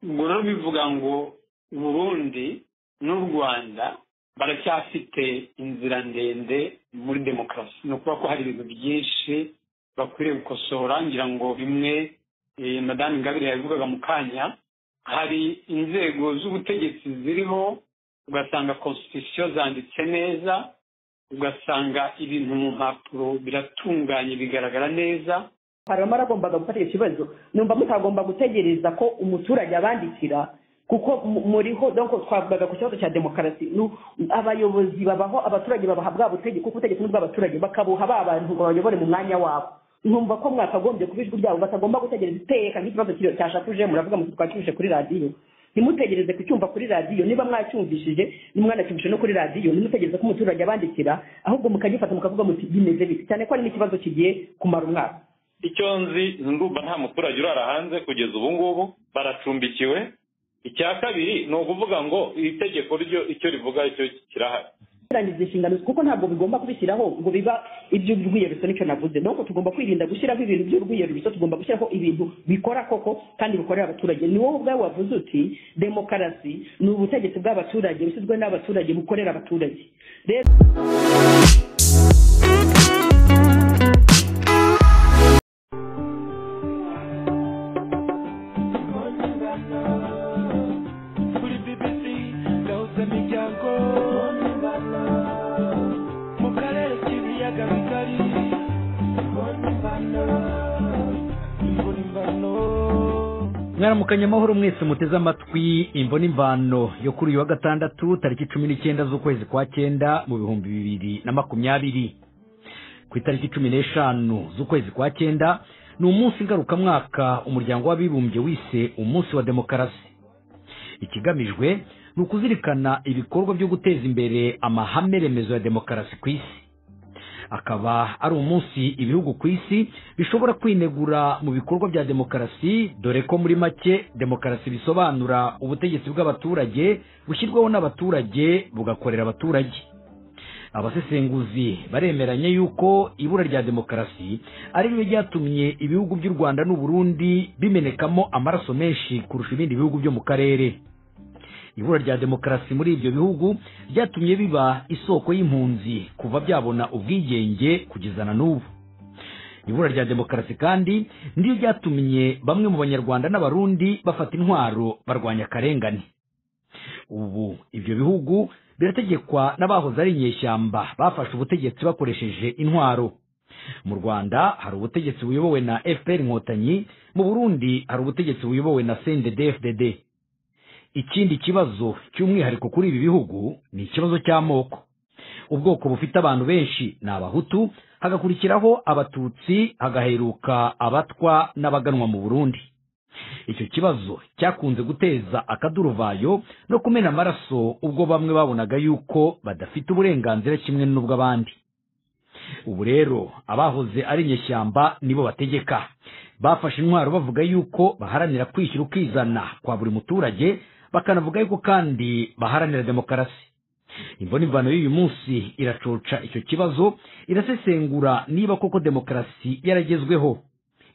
ngoro bivuga ngo uburundi n'u rwanda baracyafite inzira ndende muri demokarasi ni ukuvuga ko hari ibintu byinshi bakwiriye gukosora ngira ngo bimwe madamu ingabire yabivugaga mu kanya hari inzego z'ubutegetsi ziriho ugasanga constitution zanditse neza ugasanga ibintu mu mpapuro biratunganye bigaragara neza hanyuma aragombaga gufata ikibazo numva mutagomba gutegereza ko umuturage abandikira kuko muriho twavugaga ku kibazo cya demokarasi abayobozi babaho abaturage babaha bwa butegetsi kuko ubutegetsi ni bw'abaturage bakabuha ba bantu ngo bayobore mu mwanya wabo nkumva ko mwakagombye kuba ijwi ryabo batagomba gutegereza iteka nk'ikibazo cyashakuje muravuga muti twacyumvise kuri radiyo ntimutegereze kucyumva kuri radiyo niba mwacyumvishije nimwanacyumvise no kuri radiyo ntimutegereze ko umuturage abandikira ahubwo mukagifata mukavuga muti bimeze bite cyane ko hari n'ikibazo kigiye kumara umwaka icyo nzi ndumva nta muturage urara hanze kugeza ubu ngubu baracumbikiwe icya kabiri ni ukuvuga ngo iri tegeko ryo icyo rivuga icyo kirahari kurangiza inshingano kuko ntabwo bigomba kubishyiraho ngo biba iby'urwiyerurutso nicyo navuze nuko tugomba kwirinda gushyiraho ibintu by'urwiyerurutso tugomba gushyiraho ibintu bikora koko kandi bikorera abaturage ni wowe ubwawe wavuze uti demokarasi ni ubutegetsi bw'abaturage bushyizwe n'abaturage bukorera abaturage rero mwaramukanye amahoro mwese muteze amatwi imvo n'imvano yo kuri uyu wa gatandatu tariki cumi n'icyenda z'ukwezi kwa cyenda mu bihumbi bibiri na makumyabiri ku itariki cumi n'eshanu z'ukwezi kwa cyenda ni umunsi ngarukamwaka umuryango w'abibumbye wise umunsi wa demokarasi ikigamijwe ni ukuzirikana ibikorwa byo guteza imbere amahame remezo ya demokarasi ku isi akaba ari umunsi ibihugu ku isi bishobora kwinegura mu bikorwa bya demokarasi dore ko muri make demokarasi bisobanura ubutegetsi bw'abaturage bushyirwaho n'abaturage bugakorera abaturage abasesenguzi baremeranye yuko ibura rya demokarasi ari ryo ryatumye ibihugu by'u rwanda n'u Burundi bimenekamo amaraso menshi kurusha ibindi bihugu byo mu karere ibura rya demokarasi muri ibyo bihugu byatumye biba isoko y'impunzi kuva byabona ubwigenge kugeza na n'ubu ibura rya demokarasi kandi niryo ryatumye bamwe mu banyarwanda n'abarundi bafata intwaro barwanya akarengane ubu ibyo bihugu birategekwa n'abahoze ari inyeshyamba bafashe ubutegetsi bakoresheje intwaro mu rwanda hari ubutegetsi buyobowe na fpr inkotanyi mu burundi hari ubutegetsi buyobowe na sendede fdd ikindi kibazo cy'umwihariko kuri ibi bihugu ni ikibazo cy'amoko ubwoko bufite abantu benshi ni abahutu hagakurikiraho abatutsi hagaheruka abatwa n'abaganwa mu burundi icyo kibazo cyakunze guteza akaduruvayo no kumena amaraso ubwo bamwe babonaga yuko badafite uburenganzira kimwe n'ubw'abandi ubu rero abahoze ari inyeshyamba nibo bategeka bafashe intwaro bavuga yuko baharanira kwishyira ukizana kwa buri muturage bakanavuga yuko kandi baharanira demokarasi imvano imvano y'uyu munsi iracoca icyo kibazo irasesengura niba koko demokarasi yaragezweho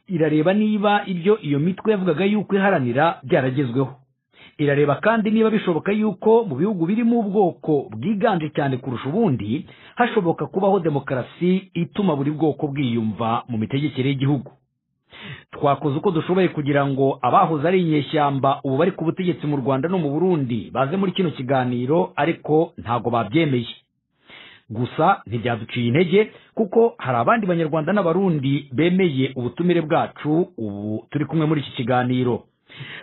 irareba niba ibyo iyo mitwe yavugaga yuko iharanira byaragezweho irareba kandi niba bishoboka yuko mu bihugu birimo ubwoko bwiganje cyane kurusha ubundi hashoboka kubaho demokarasi ituma buri bwoko bwiyumva mu mitegekere y'igihugu twakoze uko dushoboye kugira ngo abahoze ari inyeshyamba ubu bari ku butegetsi mu rwanda no mu burundi baze muri kino kiganiro ariko ntago babyemeye gusa ntibyaduciye intege kuko hari abandi banyarwanda n'abarundi bemeye ubutumire bwacu ubu turi kumwe muri iki kiganiro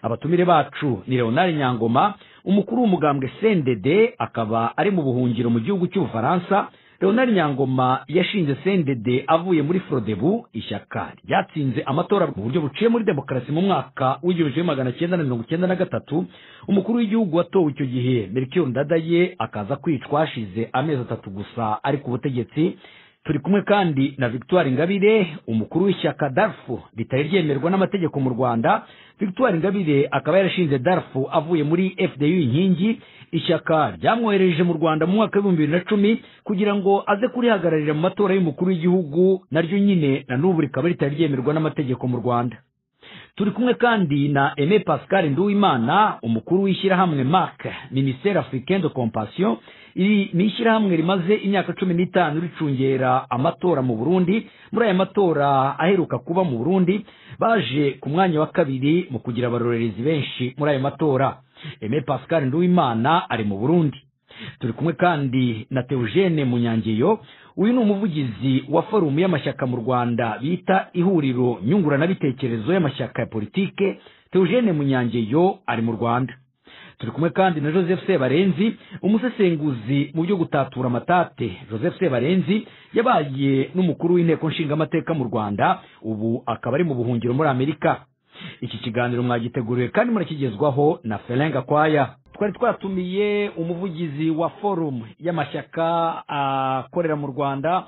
abatumire bacu ni leonard nyangoma umukuru w'umugambwe sendede akaba ari mu buhungiro mu gihugu cy'ubufaransa leonard nyangoma yashinze sendede avuye muri forodebu ishyaka ryatsinze amatora mu buryo buciye muri demokarasi mu mwaka w'igihumbi kimwe magana cyenda na mirongo icyenda na gatatu umukuru w'igihugu watowe icyo gihe melchior ndadaye akaza kwicwa hashize amezi atatu gusa ari ku butegetsi turi kumwe kandi na victoire ingabire umukuru w'ishyaka darfu ritari ryemerwa n'amategeko mu rwanda victoire ingabire akaba yarashinze darfu avuye muri fdu inkingi ishyaka ryamwohereje mu rwanda mu mwaka w'ibihumbi bibiri na cumi kugira ngo aze kurihagararira mu matora y'umukuru w'igihugu naryo nyine na n'ubu rikaba ritari ryemerwa n'amategeko mu rwanda turi kumwe kandi na aime pascal nduwimana umukuru w'ishyirahamwe marc minisiteri africain de compassion iri ni ishyirahamwe rimaze imyaka cumi n'itanu ricungera amatora mu burundi muri aya matora aheruka kuba mu burundi baje ku mwanya wa kabiri mu kugira abarorerezi benshi muri aya matora aime pascal nduwimana ari mu burundi turi kumwe kandi na teogene munyangeyo uyu ni umuvugizi wa forumu y'amashyaka mu rwanda bita ihuriro nyunguranabitekerezo y'amashyaka ya politike teogene munyangeyo ari mu rwanda turi kumwe kandi na joseph sebarenzi umusesenguzi mu byo gutatura amatate joseph sebarenzi yabaye n'umukuru w'inteko nshingamateka mu rwanda ubu akaba ari mu buhungiro muri amerika iki kiganiro mwagiteguriwe kandi murakigezwaho na ferenga kwaya twari twatumiye umuvugizi wa forumu y'amashyaka akorera mu rwanda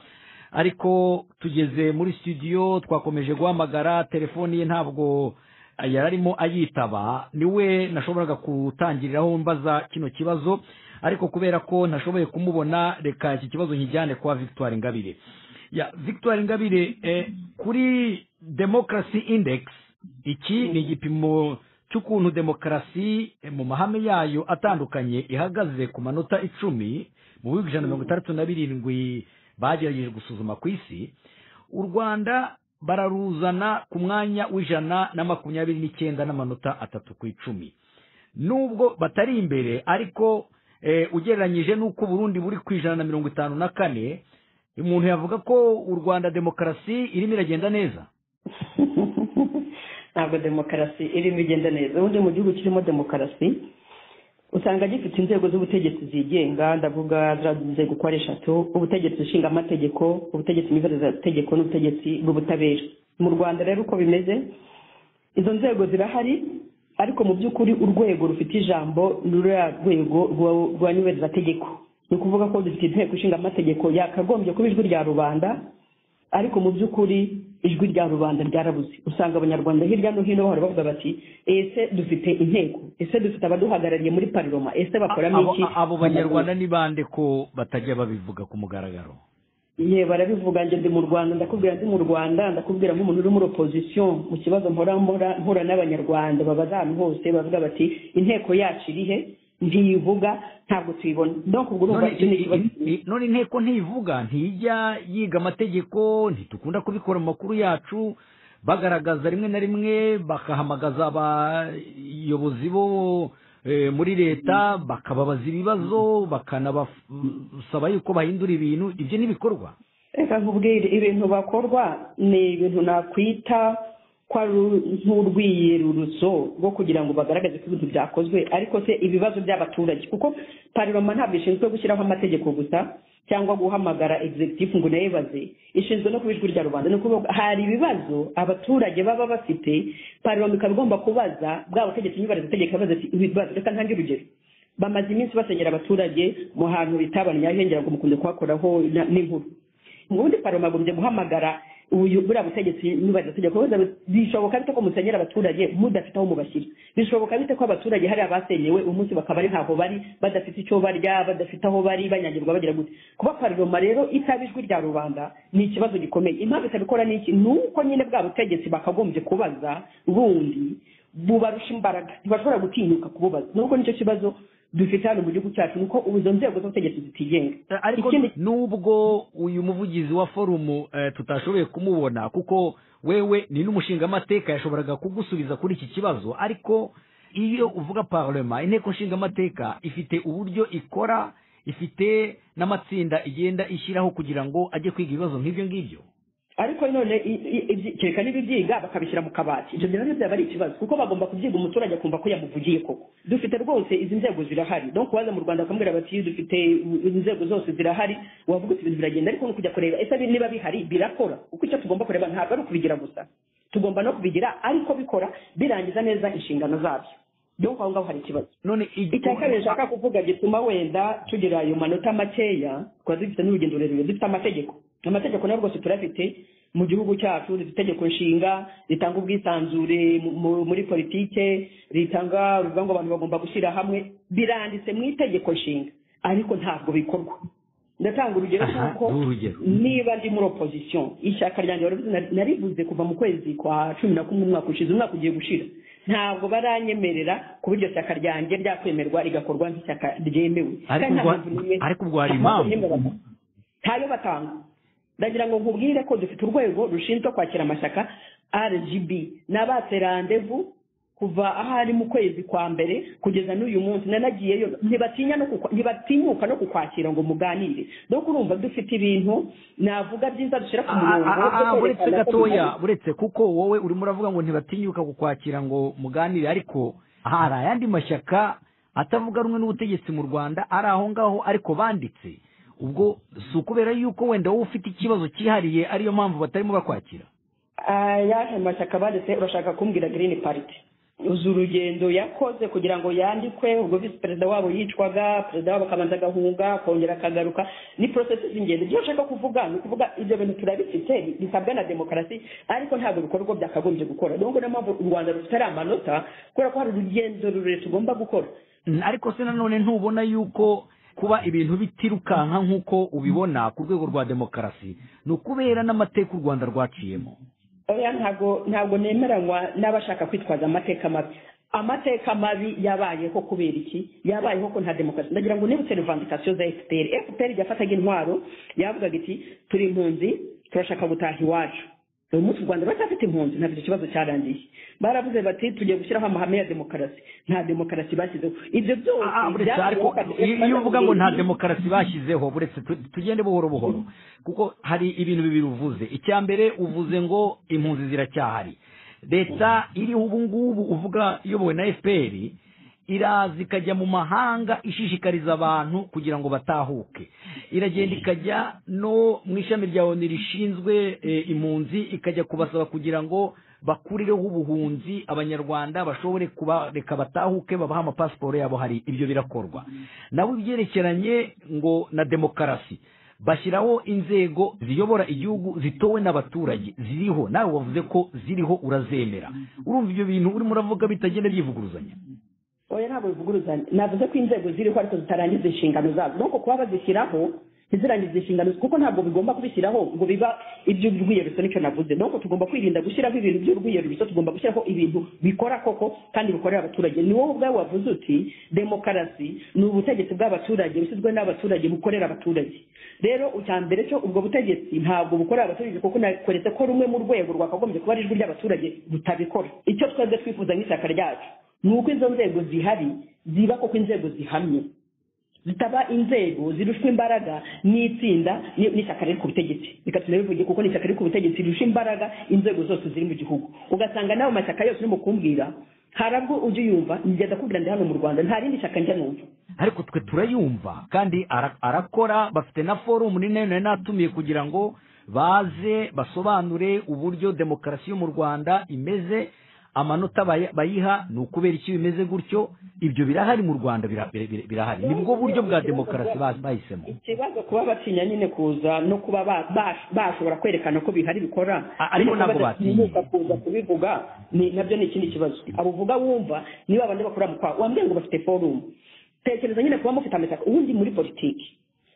ariko tugeze muri studio twakomeje guhamagara telefoni ye ntabwo yari arimo ayitaba niwe nashoboraga gutangiriraho mbaza kino kibazo ariko kubera ko ntashoboye kumubona reka iki kibazo nkijyane kwa victoire ingabire ya victoire ingabire kuri demokarasi indekisi iki ni igipimo cy'ukuntu demokarasi mu mahame yayo atandukanye ihagaze ku manota icumi mu bihumbi ijana na mirongo itandatu na birindwi bagerageje gusuzuma ku isi u rwanda bararuzana ku mwanya w'ijana na makumyabiri n'icyenda n'amanota atatu ku icumi nubwo batari imbere ariko ugereranyije n'uko uburundi buri ku ijana na mirongo itanu na kane umuntu yavuga ko u rwanda demokarasi irimo iragenda neza ntabwo demokarasi irimo igenda neza ubundi mu gihugu kirimo demokarasi usanga gifite inzego z'ubutegetsi zigenga ndavuga nzego uko ari eshatu ubutegetsi nshinga amategeko ubutegetsi tegeko n'ubutegetsi bw'ubutabera mu rwanda rero uko bimeze izo nzego zirahari ariko mu by'ukuri urwego rufite ijambo ruriya rwego rwa nyubahirizategeko ni ukuvuga ko dufite inteko ishinga amategeko yakagombye kuba ijwi rya rubanda ariko mu by'ukuri ijwi rya rubanda ryarabuze usanga abanyarwanda hirya no hino bahora bavuga bati ese dufite inteko ese dufite abaduhagarariye muri pariroma ese bakoramo iki abo banyarwanda ni bande ko batajya babivuga ku mugaragaro ye barabivuga njye ndi mu rwanda ndakubwira ndi mu rwanda ndakubwira nk'umuntu uri muri opozisiyo mu kibazo mpora mpura n'abanyarwanda babaza ahantu hose bavuga bati inteko yacu iri he ntiyivuga ntabwo tuyibona donc ubwo urumva icyo ni ikibazo none inteko ntiyivuga ntijya yiga amategeko ntitukunda kubikora mu makuru yacu bagaragaza rimwe na rimwe bakahamagaza abayobozi bo muri leta bakababaza ibibazo bakanabasaba yuko bahindura ibintu ibyo n'ibikorwa reka nkubwire ibintu bakorwa ni ibintu nakwita ko ari nk'urwiyeruruzo rwo kugira ngo bagaragaze ko ibintu byakozwe ariko se ibibazo by'abaturage kuko parlement ntabwo ishinzwe gushyiraho amategeko gusa cyangwa guhamagara executive ngo nayibaze ishinzwe no kuba ijwi rya rubanda ni ukuvuga hari ibibazo abaturage baba bafite parlement ikaba igomba kubaza bwa butegetsi nyibariza itegeko baza ati ibibazo reka ntange urugero bamaze iminsi basenyera abaturage mu hantu bitabaniye ahengera ngo mukunde kuhakoraho n'inkuru ubundi paroma agombye guhamagara buriya butegetsi nibaza tegeko bishoboka bite ko musenyera abaturage mudafite aho mubashyira bishoboka bite ko abaturage hari abasenyewe umunsi bakaba ari ntaho bari badafite icyo barya badafite aho bari banyagirwa bagira gute kuba paroma rero itaba ijwi rya rubanda ni ikibazo gikomeye impamvu itabikora ni iki ni uko nyine bwa butegetsi bakagombye kubaza bundi bubarusha imbaraga ntibashobora gutinyuka kububaza nubwo nicyo kibazo dufite hano mu gihugu cyacu ni uko izo nzego z'ubutegetsi zitigenga ariko nubwo uyu muvugizi wa forumu tutashoboye kumubona kuko wewe ni n'umushinga amateka yashoboraga kugusubiza kuri iki kibazo ariko iyo uvuga parlement inteko nshinga amateka ifite uburyo ikora ifite n'amatsinda igenda ishyiraho kugira ngo ajye kwiga ibibazo nk'ibyo ngibyo ariko none kereka n'ibibyiga bakabishyira mu kabati ibyo byaba byaba ari ikibazo kuko bagomba kubyiga umuturage akumva ko yamuvugiye koko dufite rwose izi nzego zirahari no kubaza mu rwanda bakamubwira bati dufite inzego zose zirahari wavuga uti ibintu biragenda ariko ni ukujya kureba ese niba bihari birakora kuko icyo tugomba kureba ntabwo ari ukubigira gusa tugomba no kubigira ariko bikora birangiza neza inshingano zabyo donc aho ngaho hari ikibazo none icya kabiri nshaka kuvuga gituma wenda tugira ayo manota makeya twaba dufite n'urugendo rurerure dufite amategeko amategeko nayo rwose turafite mu gihugu cyacu rifite itegeko nshinga ritanga ubwisanzure muri politike ritanga ruvuga ngo abantu bagomba gushyira hamwe biranditse mu itegeko nshinga ariko ntabwo bikorwa ndatanga urugero Aha, kuko ni urugero. niba ndi muri opozisiyo ishyaka ryanjye wari uzi, nari- narivuze kuva mu kwezi kwa cumi na kumwe umwaka ushize umwaka ugiye gushira ntabwo baranyemerera kuba iryo shyaka ryanjye ryakwemerwa rigakorwa nk'ishyaka ryemewe ariko Kandi nta ubwo- mpamvu n'imwe- ariko ubwo hari nta mpamvu impamvu. n'imwe batanga. ntayo batanga ndagira ngo nkubwire ko dufite urwego rushinzwe kwakira amashyaka rgb n'abatse randevu kuva aho ari mu kwezi kwa mbere kugeza n'uyu munsi nanagiyeyo ntibatinya no kukwa- ntibatinyuka no kukwakira ngo muganire dore ko urumva dufite ibintu navuga byiza dushyira ku murongo Ah, ah, ah, byo buretse kwerekana ko gatoya duhari. buretse kuko wowe urimo uravuga ngo ntibatinyuka kukwakira ngo muganire ariko hari ayandi mashyaka atavuga rumwe n'ubutegetsi mu rwanda ari aho ngaho ariko banditse ubwo si ukubera yuko wenda wowe ufite ikibazo cyihariye ariyo mpamvu batarimo bakwakira ayahe mashyaka banditse urashaka kumbwira girini pariti uzi urugendo yakoze kugira ngo yandikwe ubwo visi perezida wabo yicwaga perezida wabo akabanza agahunga akongera akagaruka ni porosesi z'ingenzi ibyo nshaka kuvuga ni ukuvuga ibyo bintu turabifite bisabwa na demokarasi ariko ntabwo ibikorwa byakagombye gukora dore niyo mpamvu u rwanda rufite ari amanota kubera ko hari urugendo rurerure tugomba gukora Mm, ariko se nanone ntubona yuko kuba ibintu bitirukanka nk'uko ubibona ku rwego rwa demokarasi ni ukubera n'amateka u rwanda rwaciyemo oya ntabwo ntabwo nemeranywa n'abashaka kwitwaza amateka mabi amateka mabi yabayeho kubera iki yabayeho ko nta demokarasi ndagira ngo nibutse revandikasiyo za fpr fpr yafataga intwaro yavugaga iti turi impunzi turashaka gutaha iwacu uyu munsi u rwanda ruracyafite impunzi ntabwo icyo kibazo cyarangiye baravuze bati tugiye gushyiraho amahame ya demokarasi nta demokarasi bashyizeho ibyo byose Ah, ah, buretse byabayeho ariko kandi- iyo iyo uvuga ngo nta demokarasi bashyizeho buretse tu- tugende buhoro buhoro kuko hari ibintu bibiri uvuze icya mbere uvuze ngo impunzi ziracyahari leta iriho ubu ngubu uvuga iyobowe na fpr iraza ikajya mu mahanga ishishikariza abantu kugira ngo batahuke iragenda ikajya no mu ishami rya onu rishinzwe eh, impunzi ikajya kubasaba kugira ngo bakurireho ubuhunzi abanyarwanda bashobore kubareka batahuke babaha amapasiporo yabo hari ibyo birakorwa nabo ibyerekeranye ngo na demokarasi bashyiraho inzego ziyobora igihugu zitowe n'abaturage ziriho nawe wavuze ko ziriho urazemera urumva ibyo bintu urimo uravuga bitagenda byivuguruzanya oya ntabwo bivuguruzanya navuze ko inzego ziriho ariko zitarangiza inshingano zazo nuko kuba bazishyiraho ntizirangize inshingano kuko ntabwo bigomba kubishyiraho ngo biba iby'urwiyerurutso nicyo navuze nuko tugomba kwirinda gushyiraho ibintu by'urwiyerurutso tugomba gushyiraho ibintu bikora koko kandi bikorera abaturage ni wowe ubwawe wavuze uti demokarasi ni ubutegetsi bw'abaturage bushyizwe n'abaturage bukorera abaturage rero icya mbere cyo ubwo butegetsi ntabwo bukorera abaturage kuko nakweretse ko rumwe mu rwego rwakagombye kuba ari ijwi ry'abaturage rutabikora icyo twebwe twifuza nk'ishyaka ryacu ni uko izo nzego zihari ziba koko inzego zihamye zitaba inzego zirushwa imbaraga n'itsinda ni- n'ishyaka riri ku butegetsi reka tunabivuge kuko n'ishyaka riri ku butegetsi rirusha imbaraga inzego zose ziri mu gihugu ugasanga nawe mashyaka yose urimo kumbwira harabwo ujya uyumva njya ndakubwira ndi hano mu rwanda nta rindi shyaka njya numva ariko twe turayumva kandi ara- arakora bafite na forumu ni nayo nari natumiye kugira ngo baze basobanure uburyo demokarasi yo mu rwanda imeze amanota baya- bayiha ni ukubera iki bimeze gutyo ibyo birahari mu rwanda bira- bira- bira- birahari ni bwo buryo bwa demokarasi ba- bahisemo ikibazo kuba batinya nyine kuza no kuba ba- ba- bashobora kwerekana ko bihari bikora A- ariko ntabwo batinya. batinyuka kuza kubivuga ni- nabyo ni ikindi kibazo abo uvuga wumva niba abandi bakora mu kwa wambwira ngo bafite forumu tekereza nyine kuba mufite amashyaka ubundi muri politiki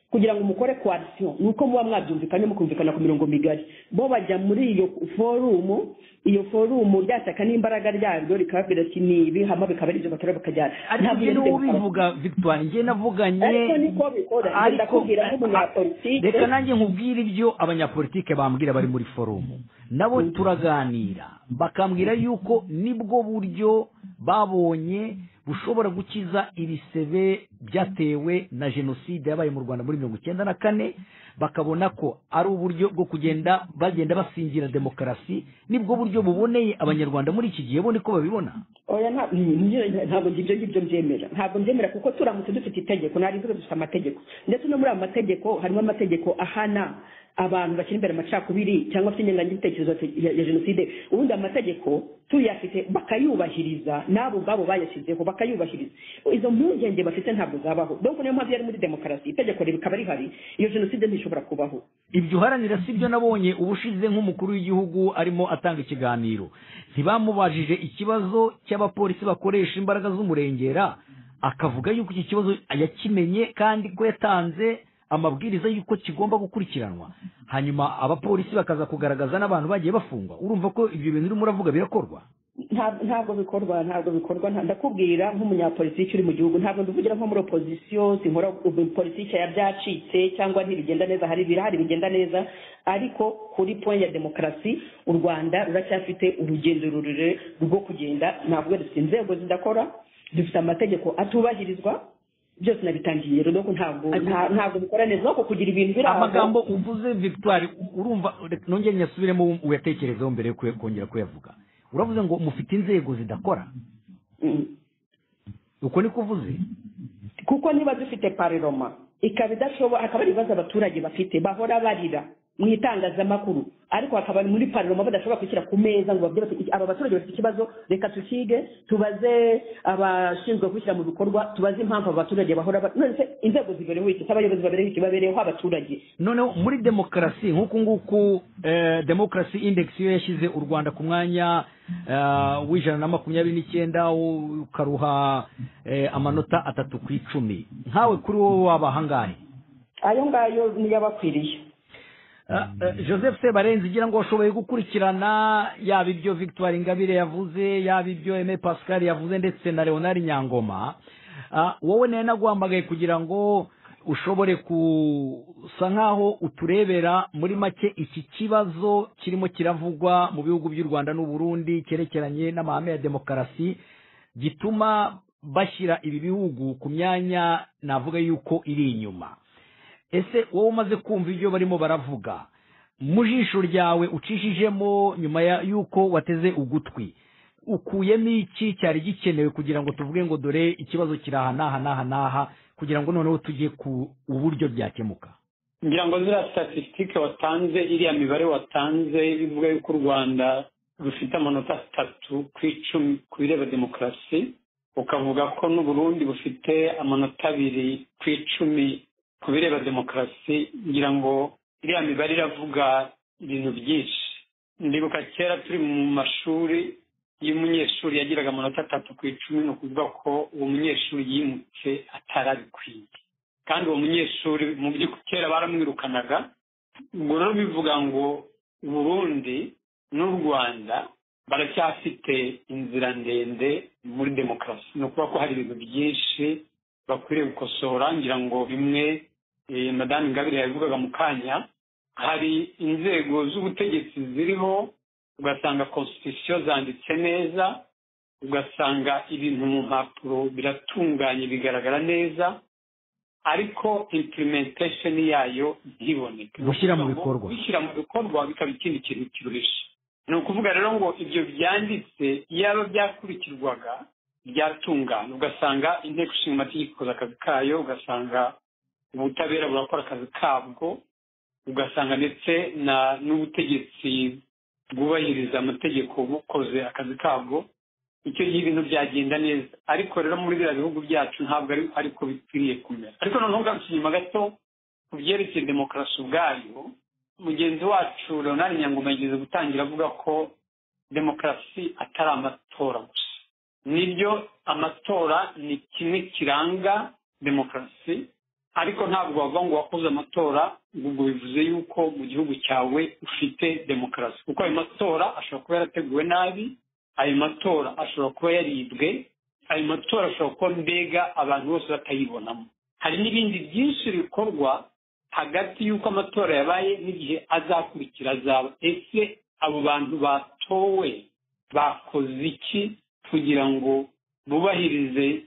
kugira ngo mukore koalisiyo ni uko muba mwabyumvikanye mukumvikana ku mirongo migari bo bajya muri iyo forumu iyo forumu rya shyaka n'imbaraga ryaryo rikababwira ati ni ibi hama bikaba ari ibyo batora bakajyana ariko Ntabwo ibyo iyo niwe demokarasi- ubivuga victoire njye ariko navuganye niko bikora Ibyo ariko ndakubwira nk'umunyapolitike reka nanjye nkubwire ibyo abanyapolitike bambwira bari muri forumu nabo turaganira bakambwira yuko nibwo buryo babonye bushobora gukiza ibisebe byatewe na jenoside yabaye mu rwanda muri mirongo icyenda na kane bakabona ko ari uburyo bwo kugenda bagenda basingira demokarasi nibwo buryo buboneye abanyarwanda muri iki gihe bo niko babibona oya nta- ni- ni- ntabwo ngibyo ngibyo mbyemera ntabwo mbyemera kuko turamutse dufite itegeko nari mvuga dufite amategeko ndetse no muri ayo mategeko harimo amategeko ahana abantu bashyira imbere amacakubiri cyangwa se inyengangitekerezo ya ya jenoside ubundi amategeko tuyafite bakayubahiriza n'abo ubwabo bayashyizeho bakayubahiriza izo mpungenge bafite ntabwo zabaho donc niyo mpamvu yari muri demokarasi itegeko rikaba rihari iyo jenoside ntishobora kubaho ibyo uharanira si byo nabonye ubushize nk'umukuru w'igihugu arimo atanga ikiganiro ntibamubajije ikibazo cy'abapolisi bakoresha imbaraga z'umurengera akavuga yuko iki kibazo yakimenye kandi ko yatanze amabwiriza y'uko kigomba gukurikiranwa hanyuma abapolisi bakaza kugaragaza n'abantu bagiye bafungwa urumva ko ibyo bintu urimo uravuga birakorwa Nta- ntabwo bikorwa ntabwo bikorwa nta- ndakubwira nk'umunyapolitiki uri mu gihugu ntabwo ndivugira nko muri opozisiyo sinkora politiki ya byacitse cyangwa ntibigenda neza hari ibirahari bigenda neza ariko kuri point ya demokarasi u rwanda ruracyafite urugendo rurerure rwo kugenda navuga dufite inzego zidakora dufite amategeko atubahirizwa byose nabitangiye rero ntabwo nta- ntabwo bikora neza ariko kugira ibintu biri aho amagambo uvuze victoire urumva reka nongere nyasubiremo uyatekerezeho mbere yo kuya- kongera kuyavuga uravuze ngo mufite inzego zidakora Mm. uko niko uvuze kuko niba dufite pareroma ikaba idashoboye akaba ari ibibazo abaturage bafite bahora barira mu itangazamakuru ariko hakaba muri pareroma badashobora gushyira ku meza ngo babwire bati, aba baturage bafite ikibazo reka tukige tubaze abashinzwe gushyira mu bikorwa tubaze impamvu abo baturage bahora ba- none se inzego zibereho iki se abayobozi babereho iki babereho abaturage noneho muri demokarasi nk'uku nguku eh, demokarasi indekisi yo yashyize u rwanda ku mwanya eh, w'ijana na makumyabiri n'icyenda u- ukaruha eh, amanota atatu ku icumi nkawe kuri wowe waba ahangahe ayo ngayo niyo abakwiriye Ah, eh, joseph sebarenzi igira ngo washoboye gukurikirana yaba ibyo victoire ingabire yavuze yaba ibyo aime pascal yavuze ndetse na leonard nyangoma Ah, wowe nawe naguhamagaye kugira ngo ushobore gusa nk'aho uturebera muri make iki kibazo kirimo kiravugwa mu bihugu by'u rwanda n'uburundi cyerekeranye n'amahame ya demokarasi gituma bashyira ibi bihugu ku myanya navuga yuko iri inyuma ese wowe umaze kumva ibyo barimo baravuga mu jisho ryawe ucishijemo nyuma ya- y'uko wateze ugutwi ukuyemo iki cyari gikenewe kugira ngo tuvuge ngo dore ikibazo kiri aha n'aha n'aha n'aha kugira ngo noneho tujye ku uburyo byakemuka ngira ngo ziriya statisitike watanze iriya mibare watanze ivuga yuko u rwanda rufite amanota atatu ku icumi ku bireba demokarasi ukavuga ko n'uburundi bufite amanota abiri ku icumi ku bireba demokarasi ngira ngo iriya mibare iravuga ibintu byinshi ndibuka kera turi mu mashuri iyo umunyeshuri yagiraga amanota atatu ku icumi ni ukuvuga ko uwo munyeshuri yimutse atarabikwiye kandi uwo munyeshuri mu by'ukuri kera baramwirukanaga ubwo rero bivuga ngo uburundi n'u rwanda baracyafite inzira ndende muri demokarasi ni ukuvuga ko hari ibintu byinshi bakwiriye gukosora ngira ngo bimwe eh, madamu ingabire yabivugaga mu kanya hari inzego z'ubutegetsi ziriho ugasanga constitution zanditse neza ugasanga ibintu mu mpapuro biratunganye bigaragara neza ariko implementation yayo ntiboneke Gushyira mu bikorwa. gushyira mu bikorwa bikaba ikindi kintu kiruhishe ni ukuvuga rero ngo ibyo byanditse iyaba byakurikirwaga byatungana ugasanga inteko ishinga amategeko ikoze akazi kayo ugasanga ubutabera burakora akazi kabwo ugasanga ndetse na n'ubutegetsi bwubahiriza amategeko bukoze akazi kabwo icyo gihe ibintu byagenda neza ariko rero muri biriya bihugu byacu ntabwo ari ariko bikwiriye kumera ariko noneho ugarutse inyuma gato ku byerekeye demokarasi ubwayo mugenzi wacu leonard nyangoma yigeze gutangira avuga ko demokarasi atari amatora gusa nibyo amatora ni kimwe kiranga demokarasi ariko ntabwo wavuga ngo wakoze amatora ubwo bivuze yuko mu gihugu cyawe ufite demokarasi kuko ayo matora ashobora kuba yarateguwe nabi ayo matora ashobora kuba yaribwe ayo matora ashobora kuba mbega abantu bose batayibonamo hari n'ibindi byinshi bikorwa hagati y'uko amatora yabaye n'igihe azakurikira azaba ese abo bantu batowe bakoze iki kugira ngo bubahirize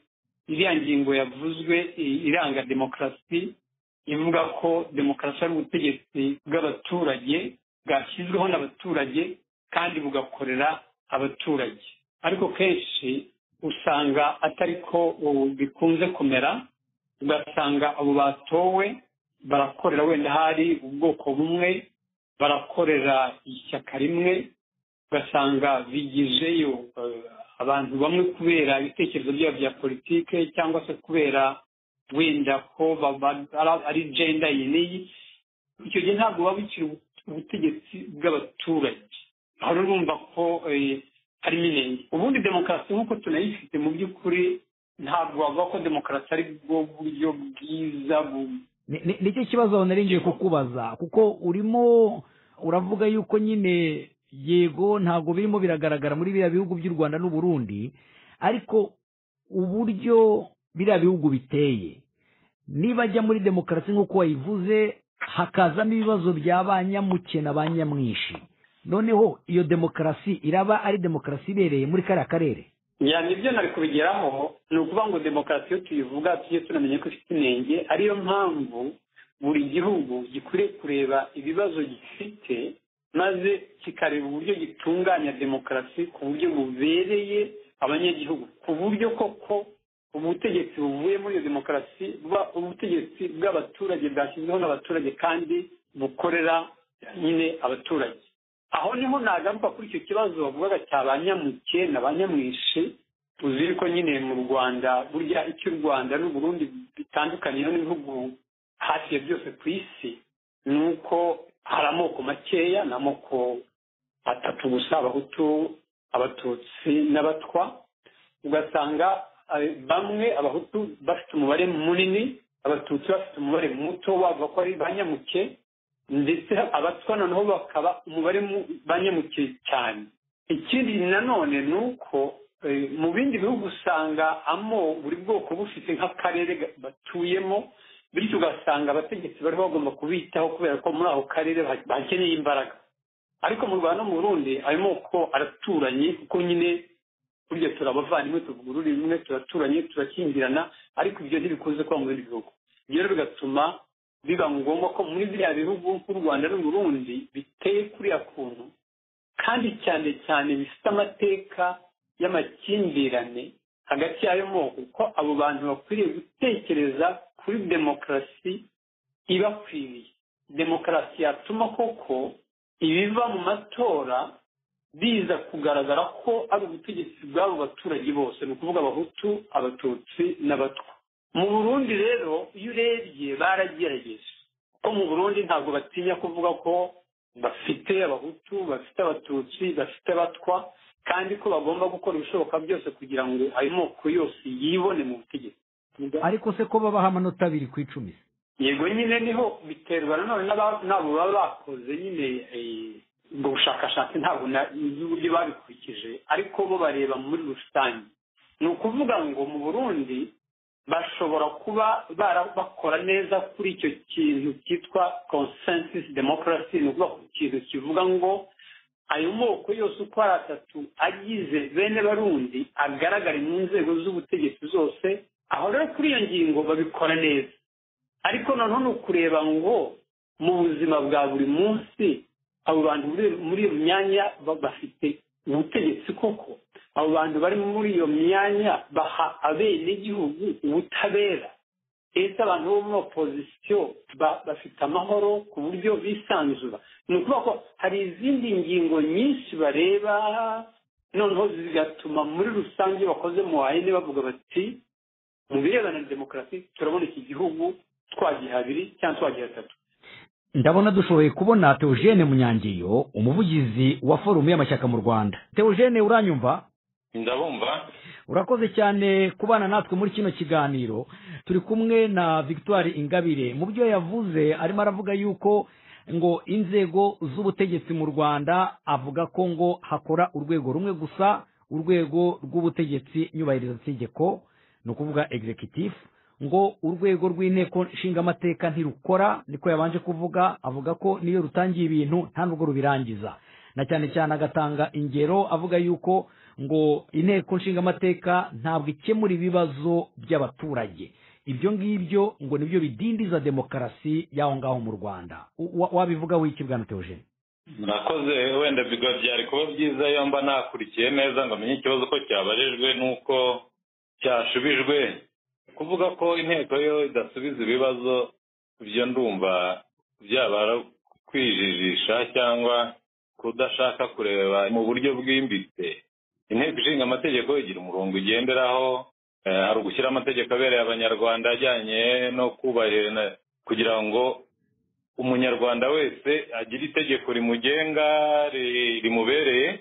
iriya ngingo yavuzwe i- iranga demokarasi ivuga ko demokarasi ari ubutegetsi bw'abaturage bwashyizweho n'abaturage kandi bugakorera abaturage ariko kenshi usanga atari ko ubu bikunze kumera ugasanga abo batowe barakorera wenda hari ubwoko bumwe barakorera ishyaka rimwe ugasanga bigijeyo eh, abantu bamwe kubera ibitekerezo byabo bya politike cyangwa se kubera wenda ko baba- ari- ari jenda iyi n'iyi icyo gihe ntabwo baba bikiri ubu- ubutegetsi bw'abaturage aho rero urumva ko eh, ari minenge ubundi demokarasi nk'uko tunayifite mu by'ukuri ntabwo wavuga ko demokarasi ari bwo buryo bwiza bu- Ni- ni- nicyo kibazo nari ngiye kukubaza kuko urimo uravuga yuko nyine yego ntabwo birimo biragaragara muri biriya bihugu by'u rwanda n'u Burundi ariko uburyo biriya bihugu biteye niba ajya muri demokarasi nk'uko wayivuze hakazamo ibibazo bya ba nyamuke na ba nyamwinshi noneho iyo demokarasi iraba ari demokarasi ibereye muri kariya karere ya nibyo nari kubigeraho ni ukuvuga ngo demokarasi iyo tuyivuga tujye tunamenya ko ifite inenge ariyo mpamvu buri gihugu gikwiriye kureba ibibazo gifite maze kikareba uburyo gitunganya demokarasi ku buryo bubereye abanyagihugu ku buryo koko ubutegetsi buvuye muri iyo demokarasi buba ubutegetsi bw'abaturage bwashyizweho n'abaturage kandi bukorera nyine abaturage aho niho nagaruka kuri icyo kibazo bavugaga cya ba nyamuke na ba nyamwishe tuzi ko nyine mu rwanda burya icyo u rwanda n'u Burundi bitandukaniyeho n'ibihugu hafi ya byose ku isi ni uko hari amoko makeya ni amoko atatu gusa abahutu abatutsi n'abatwa ugasanga eh, bamwe abahutu bafite umubare munini abatutsi bafite umubare muto bavuga ko ari ba nyamuke ndetse abatwa noneho bakaba umubare mu- banyamuke cyane ikindi nanone ni uko eh, mu bindi bihugu usanga amo buri bwoko bufite nk'akarere ga- batuyemo bityo ugasanga abategetsi bari bagomba kubitaho kubera ko muri ako karere ba- bakeneye imbaraga ariko mu rwanda no mu burundi ayo moko araturanye kuko nyine burya turabavandimwe tuvuga ururimi rumwe turaturanye turakingirana ariko ibyo ntibikunze kuba mu bindi bihugu ibyo rero bigatuma biba ngombwa ko muri biriya bihugu nk'u rwanda n'u burundi biteye kuriya kuntu kandi cyane cyane bifite amateka y'amakimbirane hagati y'ayo moko ko abo bantu bakwiriye gutekereza kuri demokarasi ibakwiriye demokarasi yatuma koko ibiva mu matora biza kugaragara ko ari ubutegetsi bw'abo baturage bose ni ukuvuga abahutu abatutsi n'abatwa mu burundi rero iyo urebye baragerageje ko mu burundi ntabwo batinya kuvuga ko bafite abahutu bafite abatutsi bafite abatwa kandi ko bagomba gukora ibishoboka byose kugira ngo ayo moko yose yibone mu butegetsi ariko se ko babaha amanota abiri ku icumi se yego nyine niho biterwa nanone n'aba- n'abo baba bakoze nyine eh, ubwo bushakashatsi ntabwo na- nzi uburyo babikurikije ariko bo bareba muri rusange ni ukuvuga ngo mu burundi bashobora kuba bara- bakora neza kuri icyo kintu cyitwa consensus democracy ni ukuvuga ku kintu kivuga ngo ayo moko yose uko ari atatu agize bene barundi agaragare mu nzego z'ubutegetsi zose aho rero kuri iyo ngingo babikora neza ariko noneho ni ukureba ngo mu buzima bwa buri munsi abo bantu muri- muri iyo myanya ba- bafite ubutegetsi koko abo bantu bari muri iyo myanya baha abenegihugu ubutabera ese abantu bo muri opozisiyo ba- bafite amahoro ku buryo bisanzura ni ukuvuga ko hari izindi ngingo nyinshi bareba noneho zigatuma muri rusange iyo bakoze mu wayene bavuga bati mu birebana na demokarasi turabona iki gihugu twagiha abiri cyangwa twagiha atatu ndabona dushoboye kubona teogene munyangeyo umuvugizi wa forumu y'amashyaka mu rwanda teogene uranyumva ndabumva urakoze cyane kubana natwe muri kino kiganiro turi kumwe na victoire ingabire mu byo yavuze arimo aravuga yuko ngo inzego z'ubutegetsi mu rwanda avuga ko ngo hakora urwego rumwe gusa urwego rw'ubutegetsi nyubahirizategeko ni ukuvuga executive ngo urwego rw'inteko nshingamateka ntirukora niko yabanje kuvuga avuga ko niyo rutangiye ibintu nta nubwo rubirangiza na cyane cyane agatanga ingero avuga yuko ngo inteko nshingamateka ntabwo ikemura ibibazo by'abaturage ibyo ngibyo ngo nibyo bidindiza demokarasi y'aho ngaho mu rwanda Wa- wabivugaho iki bwana teogene murakoze wenda bigo byari kuba byiza iyo mba nakurikiye neza ngo amenye ikibazo ko cyabajijwe n'uko cyashubijwe kuvuga ko inteko yo idasubiza ibibazo ibyo ndumva byaba ari kwijijisha cyangwa kudashaka kureba mu buryo bwimbitse inteko ishinga amategeko igira umurongo ugenderaho eh, hari ugushyira amategeko abereye abanyarwanda ajyanye no kubahiriza kugira ngo umunyarwanda wese agira itegeko rimugenga ri- rimubereye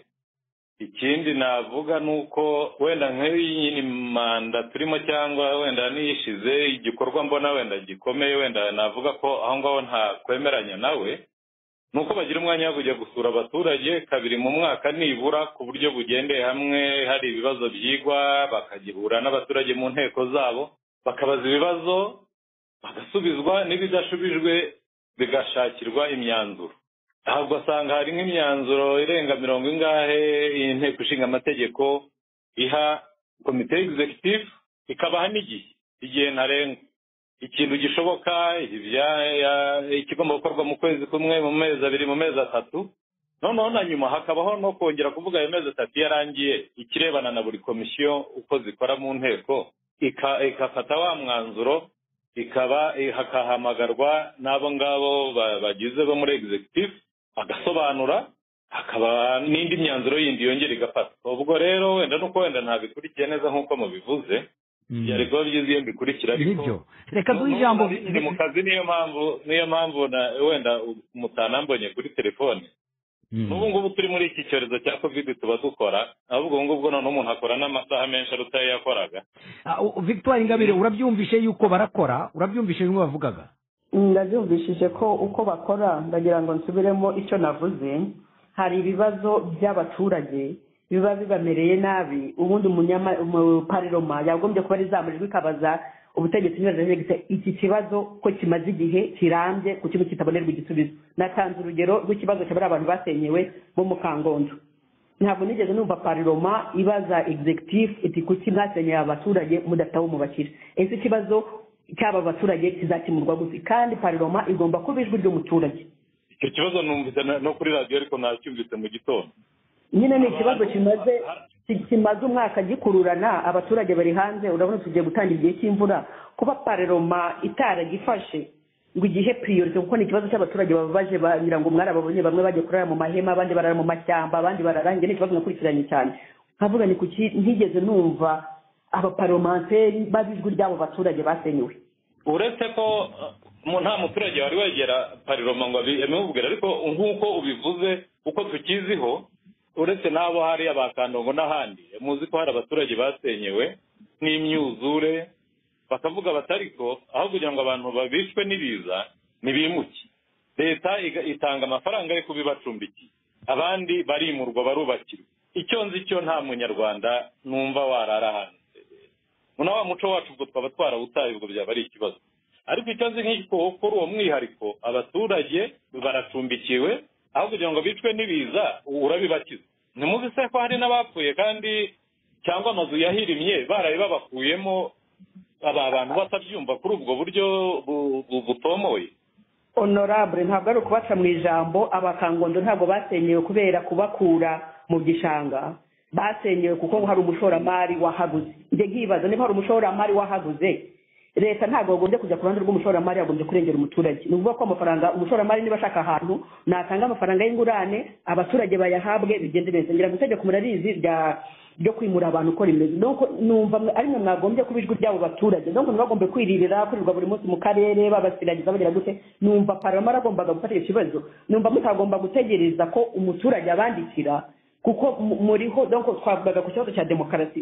ikindi navuga ni uko wenda nk'iyi manda turimo cyangwa wenda niyishize igikorwa mbona wenda gikomeye wenda navuga ko aho ngaho ntakwemeranya nawe ni uko bagira umwanya wo kujya gusura abaturage kabiri mu mwaka nibura ku buryo bugendeye hamwe hari ibibazo byigwa bakagihura n'abaturage mu nteko zabo bakabaza ibibazo bagasubizwa n'ibidashubijwe bigashakirwa imyanzuro aha ugasanga hari nk'imyanzuro irenga mirongo ingahe inteko ishinga amategeko iha komite egisegitifu ikabaha n'igihe igihe ntarengwa ikintu gishoboka ikigomba gukorwa mu kwezi kumwe mu mezi abiri mu mezi atatu noneho na nyuma hakabaho no kongera kuvuga ayo mezi atatu yarangiye ikirebana na buri komisiyo uko zikora mu nteko igafata wa mwanzuro ikaba hakahamagarwa n'abo ngabo bagize bo muri egisegitifu agasobanura hakaba n'indi myanzuro yindi yongera igafatwa ubwo rero wenda nuko wenda ntabikurikiye neza nk'uko mubivuze byari kuba byiza iyo mbikurikira nibyo reka duhe ijambo ni mu kazi niyo mpamvu niyo mpamvu wenda mutanambonye kuri telefone n'ubu ngubu turi muri iki cyorezo cya kovide tuba dukora ahubwo ubu ngubu noneho umuntu akora n'amasaha menshi aruta ayo yakoraga victoire ingabire urabyumvishe yuko barakora urabyumvishe bimwe bavugaga ndabyumvishije ko uko bakora ndagira ngo nsubiremo icyo navuze hari ibibazo by'abaturage biba bibamereye nabi ubundi umupariroma yagombye kuba ari za majwi ikabaza ubutegetsi nyirarengese iki kibazo ko kimaze igihe kirambye ku kintu kitabonerwa igisubizo natanze urugero rw'ikibazo cya bariya bantu basenyewe bo mu kangondo ntabwo nigeze numva pariroma ibaza executive iti kuki mwasenyeye abaturage mudafite aho mubakira ese ikibazo cy'aba baturage kizakemurwa gusa kandi pariroma igomba kuba ijwi ry'umuturage icyo kibazo numvise no kuri radiyo ariko nacyumvise mu gitondo nyine ni ikibazo kimaze kimaze umwaka gikururana abaturage bari hanze urabona tugiye gutanga igihe cy'imvura kuba pareroma itaragifashe ngo igihe piriyorite kuko ni ikibazo cy'abaturage bababaje bagira ngo mwarababonye bamwe bajya kurara mu mahema abandi barara mu mashyamba abandi barara njye ni ikibazo nakurikiranye cyane nkavuga ni kuki ntigeze numva abaparomanteri bazi ijwi ry'abo baturage basenyewe uretse ko nta muturage wari wegera pariroma ngo abimubwire ariko nk'uko ubivuze uko tukiziho uretse n'abo hariya ba kandongo n'ahandi muzi ko hari abaturage basenyewe n'imyuzure bakavuga batariko aho kugira ngo abantu babishwe n'ibiza ntibimuke leta itanga amafaranga yo kubibacumbikiye abandi barimurwa barubakirwa icyo nzi cyo nta munyarwanda numva warara hanze na wa muco wacu ubwo twaba twarawutaye ubwo byaba ari ikibazo ariko icyo nzi nk'iko kuri uwo mwihariko abaturage baracumbikiwe aho kugira ngo bicwe n'ibiza urabibakiza ntimuzi se ko hari n'abapfuye kandi cyangwa amazu yahirimye baraye babakuyemo aba bantu batabyumva kuri ubwo buryo butomoye honorable ntabwo ari ukubaca mu ijambo abakangondo ntabwo basenyewe kubera kubakura mu gishanga basenyewe kuko hari umushoramari wahaguze njye nkibaza niba hari umushoramari wahaguze leta ntabwo bagombye kujya ku ruhande rw'umushoramari yagombye kurengera umuturage ni ukuvuga ko amafaranga umushoramari niba ashaka ahantu natanga amafaranga y'ingurane abaturage bayahabwe bigende neza ngira ngo itegeko murarizi ryo kwimura abantu uko rimeze numva ari mwe mwagombye kuba ijwi ry'abo baturage ntabwo ntibagombe kwiririra kwirirwa buri munsi mu karere babasiragiza bagira gute numva parama aragombaga gufata icyo kibazo numva mutagomba gutegereza ko umuturage abandikira kuko muriho donko twavugaga ku kibazo cya demokarasi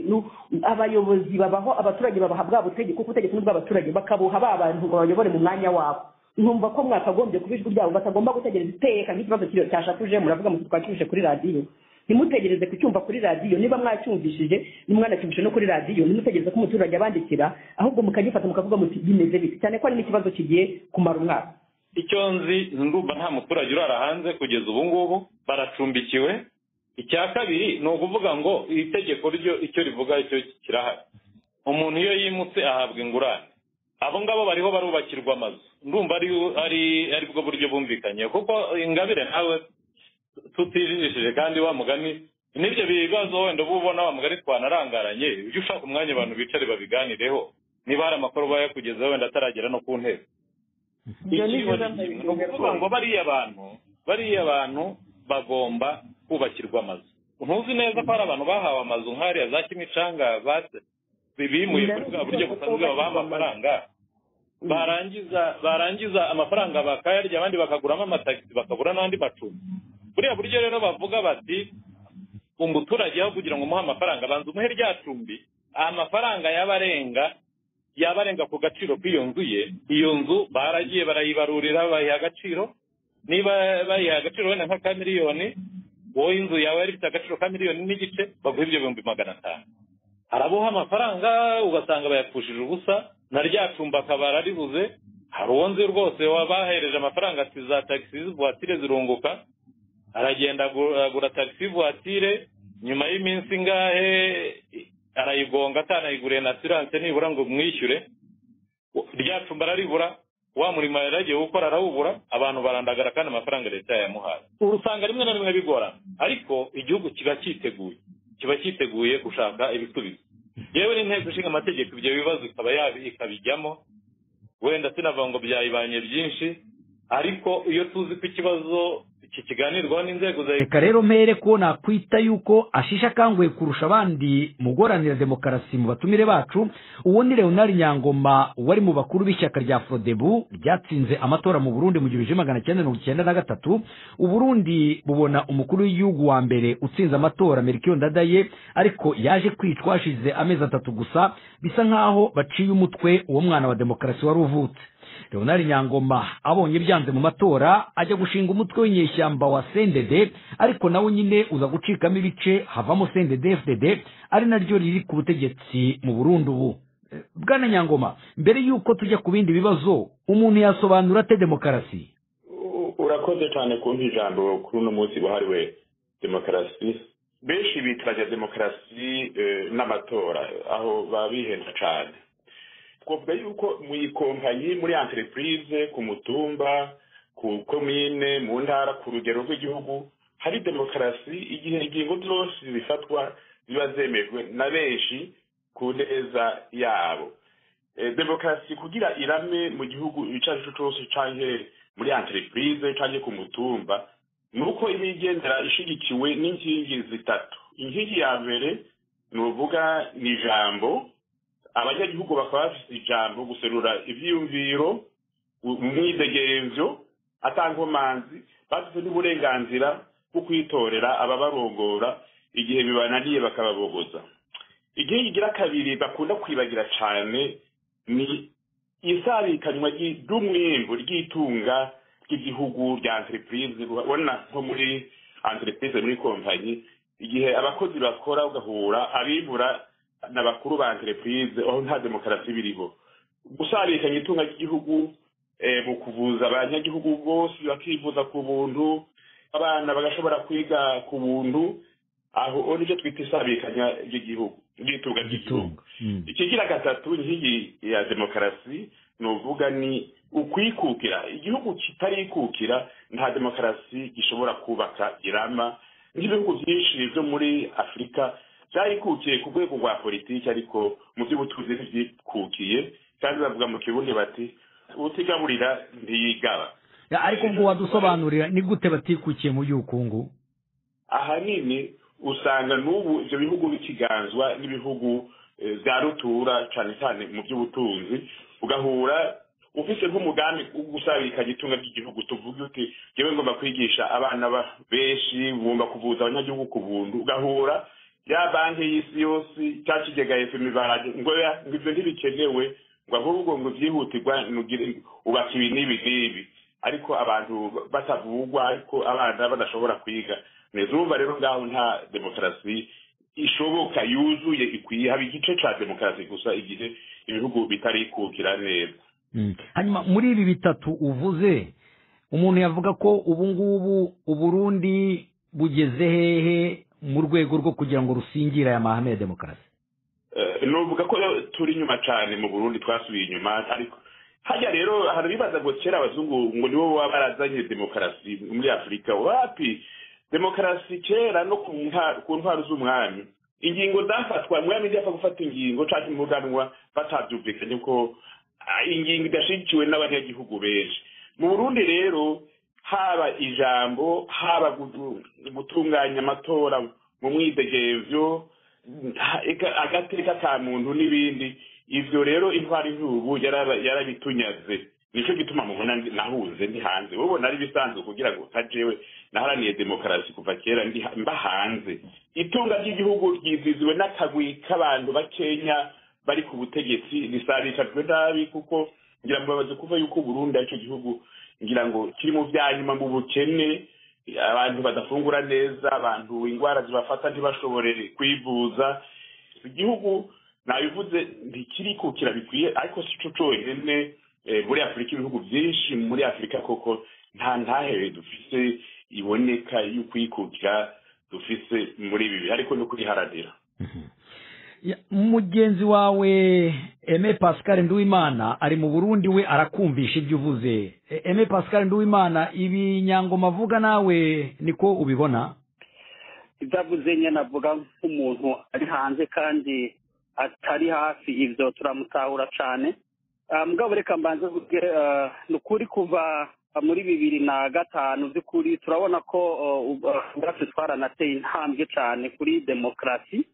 abayobozi babaho abaturage babaha bwa butegetsi kuko ubutegetsi ni ubw'abaturage bakabuha ba bantu ngo bayobore mu mwanya wabo nkumva ko mwakagombye kuba ijwi ryabo batagomba gutegereza iteka nk'ikibazo cyashakuje muravuga mu twacyumvise kuri radiyo ntimutegereze kucyumva kuri radiyo niba mwacyumvishije nimwanacyumvise no kuri radiyo ntimutegereze ko umuturage abandikira ahubwo mukagifata mukavuga muti bimeze bite cyane ko hari n'ikibazo kigiye kumara umwaka icyo nzi ndumva nta muturage urara hanze kugeza ubu ngubu baracumbikiwe icya kabiri ni ukuvuga ngo itegeko ryo icyo rivuga icyo kirahari umuntu iyo yimutse ahabwa ingurane abo ngabo bariho barubakirwa amazu ndumva ari bwo buryo bumvikanye kuko ingabire nawe tutijishije kandi wa mugani n'ibyo bibazo wenda uba ubona wa mugani twanarangaranye ujye ushaka umwanya abantu bicare babiganireho niba hari amakuru bayakugezeho wenda ataragera no ku ntebe ni ukuvuga ngo bariya bantu bariya bantu bagomba kubakirwa amazu ntuzi neza ko hari abantu bahawe amazu nk'ariya za kimicanga bimuye kuri bwa buryo busanzwe babaha amafaranga barangiza barangiza amafaranga bakayarya abandi bakaguramo amatagisi bakabura n'andi macumbi buriya buryo rero bavuga bati umuturage aho kugira ngo umuhe amafaranga abanza umuhe rya cumbi amafaranga yaba arenga yaba arenga ku gaciro k'iyo nzu ye iyo nzu baragiye barayibarurira bayiha agaciro niba bayiha agaciro wenda nka ka miliyoni wowe inzu yawe yari ifite agaciro ka miliyoni n'igice baguha ibyo bihumbi magana atanu arabuha amafaranga ugasanga bayapfushije ubusa na rya cumbi akaba araribuze hari uwo nzi rwose wabahereje amafaranga ati za tagisi vuwatire zirunguka aragenda agura tagisi vuwatire nyuma y'iminsi ingahe arayigonga atanayiguriye na siranse nibura ngo mwishyure rya cumbi araribura wa murimo yari agiye gukora arawubura abantu barandagara kandi amafaranga leta yayamuhaye usanga rimwe na rimwe bigorana ariko igihugu kiba cyiteguye kiba cyiteguye gushaka ibisubizo yewe n'inteko ishinga amategeko ibyo bibazo ikaba ikabijyamo wenda sinavuga ngo byayibanye byinshi ariko iyo tuzi ko ikibazo kikiganirwaho n'inzego za reka rero mpere ko nakwita yuko ashisha akanguhe kurusha abandi mu guharanira demokarasi mu batumire bacu uwo ni leonard nyangoma wari mu bakuru b'ishyaka rya fodebu ryatsinze amatora mu burundi mu gihumbi kimwe magana cyenda mirongo icyenda na gatatu uburundi bubona umukuru w'igihugu wa mbere utsinze amatora merikiyo ndadaye ariko yaje kwicwa hashize amezi atatu gusa bisa nk'aho baciye umutwe uwo mwana wa demokarasi wari uvutse leonard nyangoma abonye byanze mu matora ajya gushinga umutwe w'inyeshyamba wa sendede ariko nawo nyine uza gucikamo ibice havamo sendede fdd ari naryo riri ku butegetsi mu burundi ubu Eh, bwana nyangoma mbere y'uko tujya ku bindi bibazo umuntu yasobanura ate demokarasi U- urakoze cyane kumpa ijambo kuri uno munsi wahariwe demokarasi benshi bitwaza demokarasi eh, n'amatora aho baba bihenda cyane twavuga yuko mu ikompanyi muri entreprise ku mutumba ku komine mu ntara ku rugero rw'igihugu hari demokarasi igihe ingingo zose zifatwa ziba zemejwe na benshi ku neza yabo Eh, demokarasi kugira irame mu gihugu icyo ari cyo cyose cyangwa muri entreprise cyangwa ku mutumba ni uko iba igendera ishyigikiwe n'inkingi zitatu inkingi ya mbere ni uvuga ni ijambo abanyagihugu bakaba bafite ijambo guserura ibyiyumviro u- umwidegenzo atankomanzi bafite n'uburenganzira bwo kwitorera ababarongora igihe bibananiye bakababogoza igihe igira kabiri bakunda kwibagira cyane ni isabikanywa ry- ry'umwimbu ry'itunga ry'igihugu rya entreprise ubona nko muri entreprise muri kompanyi igihe abakozi bakora ugahura abibura na bakuru ba entreprise aho nta demokarasi biriho gusabikanya itunga ry'igihugu eh, mu kuvuza abanyagihugu bose bakivuza ku buntu abana bagashobora kwiga ku buntu aho aho nicyo twita isabikanya ry'igihugu ry'itunga ry'igihugu Mm. ikigira gatatu inkingi ya demokarasi ni uvuga ni ukwikukira igihugu kitarikukira nta demokarasi gishobora kubaka irama nk'ibihugu byinshi byo muri afurika byarikukiye ku rwego rwa politiki ariko mu by'ubutunzi ntibyikukiye kandi bavuga mu kirundi bati utigaburira ntiyigaba Ya, ariko ubwo wadusobanurira ni gute batikukiye mu by'ubukungu ahanini usanga n'ubu ibyo bihugu bikiganzwa n'ibihugu eh, bya rutura cyane cyane mu by'ubutunzi ugahura ufite nk'umugambi wo gusabikanya itunga ry'igihugu tuvuge uti yewe ngomba kwigisha abana ba- benshi ngomba kuvuza abanyagihugu ku buntu ugahura ya banki y'isi yose cya kigega efemi barage ngo ya- ngo ibyo ntibikenewe ngo ahubwo ngo byihutirwa nugire ubaka ibi n'ibi n'ibi ariko abantu batavugwa ariko abana badashobora kwiga neza urumva rero ngaho nta demokarasi ishoboka yuzuye ikwiye haba igice cya demokarasi gusa igihe ibihugu bitarikukira neza Mm. hanyuma muri ibi bitatu uvuze umuntu yavuga ko ubu ngubu uburundi bugeze hehe mu rwego rwo kugira ngo rusingire aya mahame ya demokarasi Eh, nuvuga ko turi inyuma cyane mu burundi twasubiye inyuma ariko hajya rero hari bibaza ngo kera abazungu ngo nibo baba barazanye demokarasi muri afurika wapi demokarasi kera no ku nka- ku ntwaro z'umwami ingingo zafatwa umwami ntiyapfa gufata ingingo cyangwa umuganwa batabyumvikanye ko ah, ingingo idashyigikiwe n'abanyagihugu benshi mu burundi rero haba ijambo haba gu- gutunganya amatora mu mwidegemvyo nta- eka- agateka ka muntu n'ibindi ivyo rero intwari y'ubu yarabitunyaze nicyo gituma mubona nahuze ndi hanze wowe nari bisanzwe kugira ngo utajewe naharaniye demokarasi kuva kera ndi- mba hanze itunga ry'igihugu ryiziziwe n'akagwi k'abantu bakenya bari ku butegetsi risabishajwe nabi kuko ngira ngo babaze kuva yuko burundu aricyo gihugu ngira ngo kiri mu bya nyuma mu bukene abantu badafungura neza abantu indwara zibafata ntibashobore kwivuza igihugu nabivuze ntikirikukira bikwiye ariko si cyo cyonyine eh, muri afurika ibihugu byinshi muri afurika koko nta ntahere dufise iboneka y'ukwikukira dufise muri ibi bihe ariko no kuriharanira Ya- mugenzi wawe eme pascal nduwimana ari mu burundi we arakumvisha ibyo uvuze E- eme pascal nduwimana ibi nyangoma avuga nawe niko ubibona ibyo avuze nyine avuga nk'umuntu ari hanze kandi atari hafi ibyo turamutahura cyane Ah, mugabo reka mbanze mvuge, ah, ni ukuri kuva muri bibiri na gatanu by'ukuri turabona ko ah, ubu- ah, ubwacu twaranateye intambwe cyane kuri demokarasi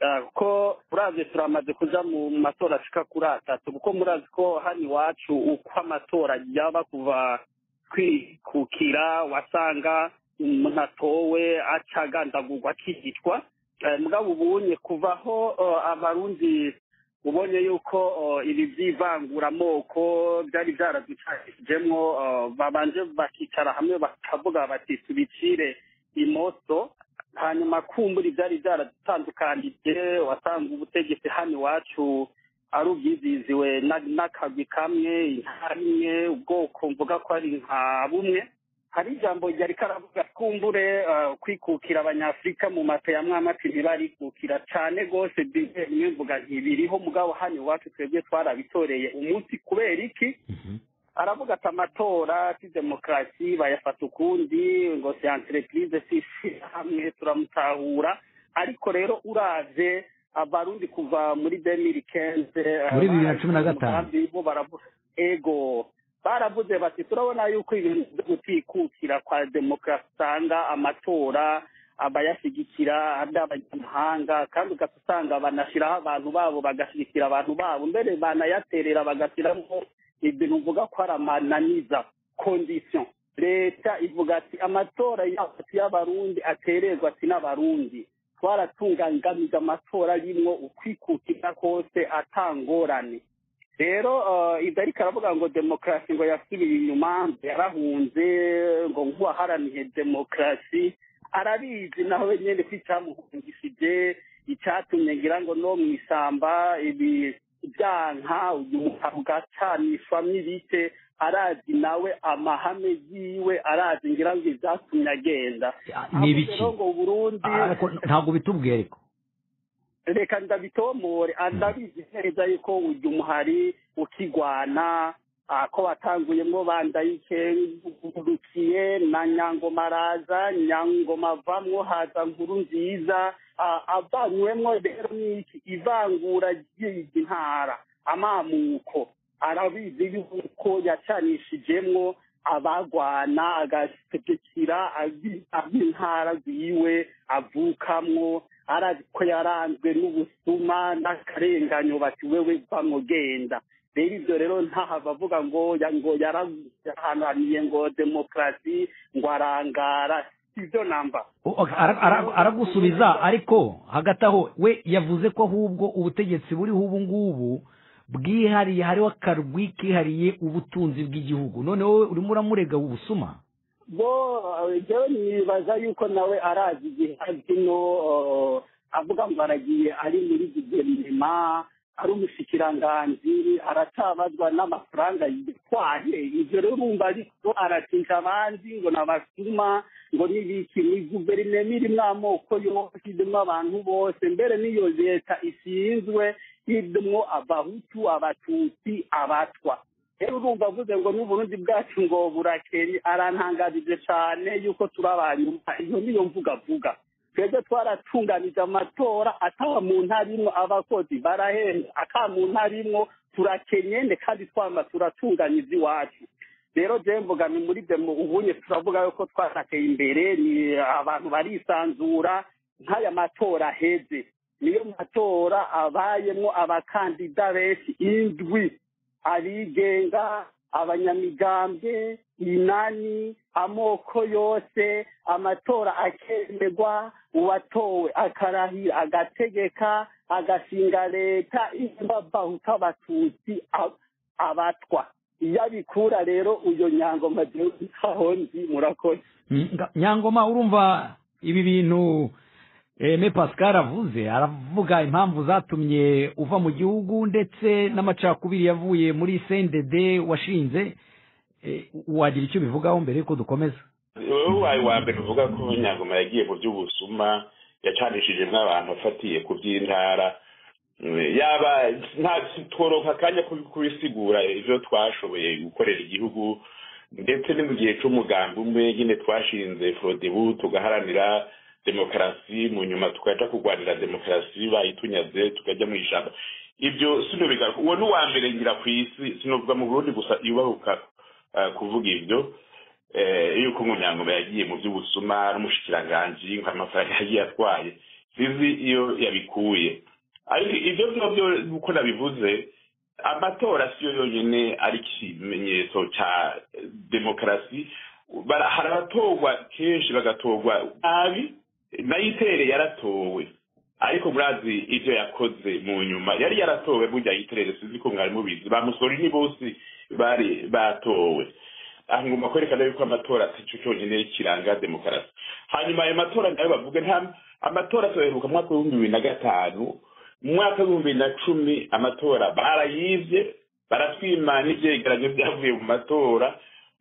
Ah, ko murazi turamaze kuja mu matora ashika kuri atatu kuko murazi ko hano iwacu uko amatora yaba kuva kwikukira wasanga umuntu atowe acagandagurwa akihitwa Eh, mugabo ubunye kuvaho eh, abarundi ubonye yuko eh, ibi by'ivanguramoko byari byaradukajijemwo babanje bakicara hamwe bakavuga bati tubicire imoso hanyuma kumbura ibyari byaradutandukanije wasanga ubutegetsi hano iwacu ari ubwiziziwe na- n'akagwi kamwe intara imwe ubwoko mvuga ko ari nka bumwe hari ijambo ryari karavuga twumbure eh, kwikukira abanyafurika mu mato ya mwamati ntibarikukira cyane rwose bihe rimwe mvuga ntibiriho mugabo hano iwacu twebwe twarabitoreye umunsi kubera iki aravuga ati amatora si demokarasi bayafata ukundi ngo si entreprise si hamwe turamutahura ariko rero uraje abarundi kuva muri demiri kenze Muri bibiri na cumi na gatanu. ego baravuze bati turabona yuko ibintu byo gutikukira kwa demokarasi usanga amatora abayashyigikira ari abanyamahanga kandi ugahita usanga banashyiraho abantu babo bagashyigikira abantu babo mbere banayaterera bagashyiramo ibintu uvuga ko ari amananiza kondisiyo leta ivuga ati amatora yacu y'abarundi atererwa ati n'abarundi twaratungangamije amatora arimwo ukwikukira kose atangorane rero eh, ibyo ariko aravuga ngo demokarasi ngo yasubiye inyuma ngo yarahunze ngo nk'uwaharaniye demokarasi arabizi nawe nyine ko icyamuhungishije icyatumye ngira ngo no mu ishyamba ibi byanka uyu ugacanishwa n'ibite arazi nawe amahame yiwe arazi ngira ngo ibyatumye agenda ni ibiki Avuga ngo Burundi ariko ntabwo bitubwiye ariko reka ndabitomore ndabizi neza yuko ujya umuhari ukigwana ah, ko watanguyemo bandayike ngurukiye na nyangoma araza nyangoma avamwo haza nkuru nziza Ah, avanywemwo rero n'iki ivangura ry'izi ntara amamuko arabizi yuko yacanishijemwo abagwana agategekera abi- ab'intara ziwe avukamwo arazi ko yaranzwe n'ubusuma n'akarenganyo bati wewe bamugenda rero ibyo rero ntahava avuga ngo ya- ngo yarahananiye ngo demokarasi ngo arangara sibyo namba O- o- ara- ara- aragusubiza ariko hagati aho we yavuze ko ahubwo ubutegetsi buriho ubu ngubu bwihariye hariho akarwi kihariye ubutunzi bw'igihugu none wowe urimo uramurega ubusuma bo eh, jewe nibaza yuko nawe arazi igihe azino eh, avuga ngo aragiye ari muri guverinoma ari umushikiranganzi aratabazwa n'amafaranga yitwaye ibyo rero urumva ariko aratinja abandi ngo nabasuma ngo n'ibiki ni guverinoma irimo amoko yose irimo abantu bose mbere n'iyo leta ishinzwe irimo abahutu abatutsi abatwa rero urumva avuze ngo n'uburundi bwacu ngo burakeye arantangarije cyane yuko turi abanyuma iyo niyo mvuga avuga twebwe twaratunganije amatora ataba mu ntara imwe abakozi barahenda aka mu ntara imwe turakenyene kandi twama turatunganyije iwacu rero je mvuga ni muri demo ubunye turavuga yuko twarateye imbere ni abantu barisanzura nk'aya matora aheze niyo matora abayemo abakandida benshi indwi abigenga abanyamigambwe inani amoko yose amatora akemerwa uwatowe akarahira agategeka agashinga leta imbabahuta abatutsi ab- abatwa iyo abikura rero uyo nyango madehonzi murakoze Mm, nga- nyangoma urumva ibi bintu eh, me pascal avuze aravuga impamvu zatumye uva mu gihugu ndetse n'amacakubiri yavuye muri sendede washinze Eh, wagira icyo bivugaho mbere yuko dukomeza wowe ubaye uwa mbere uvuga ko nyangoma yagiye mu by'ubusuma yacanishije nk'abantu afatiye ku by'intara Mm, yaba nta turonka akanya ko kubisigura ibyo twashoboye gukorera igihugu ndetse ni mu gihe cy'umugambi umwe nyine twashinze forodebu tugaharanira demokarasi mu nyuma tukaja kurwanira demokarasi bayitunyaze tukajya mu ijambo ibyo sino bigaruka uwo ni uwa mbere ngira ku isi sinovuga mu burundi gusa yubahuka eh, kuvuga ibyo eh, yuko umunyangoma yagiye mu by'ubusuma n'umushikiranganji nk'amafaranga yagiye atwaye sizi iyo yabikuye ariko ibyo ngibyo uko nabivuze amatora siyo yonyine ari ikimenyetso cya eh, demokarasi Bara- hari abatorwa kenshi bagatorwa nabi nayitere yaratowe ariko murazi ibyo yakoze mu nyuma yari yaratowe burya yitere sinzi ko mwari mubizi ba musori ni bose bari batowe aha ngomba kwerekana yuko amatora atacyo cyonyine kiranga demokarasi hanyuma ayo matora nayo bavuga nta amatora tuyaheruka mu mwaka w'ibihumbi bibiri na gatanu mu mwaka w'ibihumbi bibiri na cumi amatora barayibye baratwima n'ibyegeranyo byavuye mu matora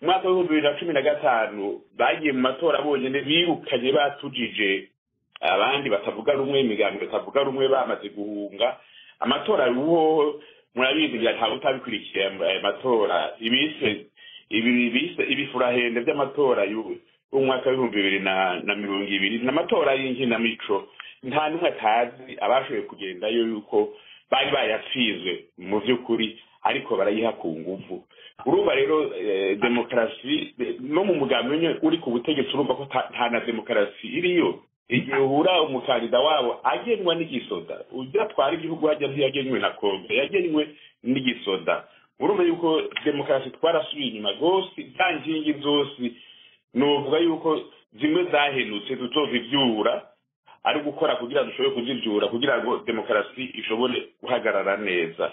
mu mwaka w'ibihumbi bibiri na cumi na gatanu bagiye mu matora bonyine birukanye batujije abandi batavuga rumwe imigambi batavuga rumwe bamaze guhunga amatora uwo murabizi ngira ntawe utabikurikiye aya matora ibise ibi bise ibifurahende by'amatora y'u- y'umwaka w'ibihumbi bibiri na na mirongo ibiri ni amatora y'inkinamico nta n'umwe atazi abashoboye kugendayo yuko bari bayapfizwe mu by'ukuri ariko barayiha ku nguvu urumva rero eh, demokarasi eh, no mu mugambi nyine uri ku butegetsi urumva ko ta- nta na demokarasi iriyo igihe uhura umukandida wabo agenwa n'igisoda ujya atwara igihugu hajya ntiyagenwe na kombe yagenwe n'igisoda urumva yuko demokarasi twarasubiye inyuma rwose za nkingi zose nuvuga yuko zimwe zahenutse tuzozibyura ari gukora kugira ngo dushobore kuzibyura kugira ngo demokarasi ishobore guhagarara neza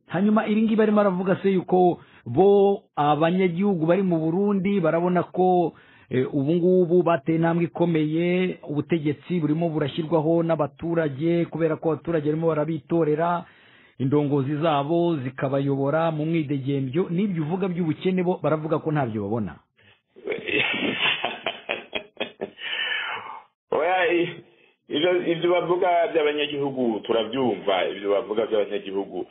hanyuma iri ngiri barimo aravuga se yuko bo abanyagihugu bari mu burundi barabona ko eh, ubu ngubu bateye intambwe ikomeye ubutegetsi burimo burashyirwaho n'abaturage kubera ko abaturage barimo barabitorera indongozi zabo zikabayobora mu mwidegembyo n'ibyo uvuga by'ubukene bo baravuga ko ntabyo babona oya i- ibyo ibyo bavuga by'abanyagihugu turabyumva ibyo bavuga by'abanyagihugu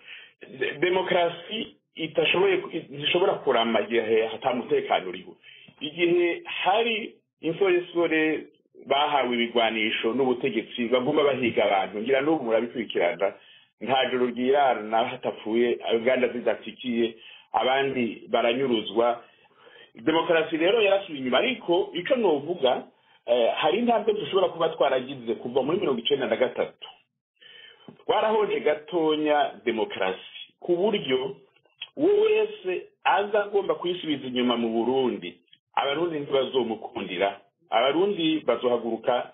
De- demokarasi itashoboye ntishobora kurama igihe hatamutekano uriho igihe hari insoresore bahawe ibigwanisho n'ubutegetsi baguma bahiga abantu ngira n'ubu murabikurikirana nta joro ryirana hatapfuye inganda zidatikiye abandi baranyuruzwa demokarasi rero yarasubiye inyuma ariko icyo nuvuga eh, hari intambwe dushobora kuba twaragize kuva muri mirongo icyenda na gatatu twarahoje gatonya demokarasi ku buryo uwo wese aza agomba kuyisubiza inyuma mu burundi abarundi ntibazomukundira abarundi bazohaguruka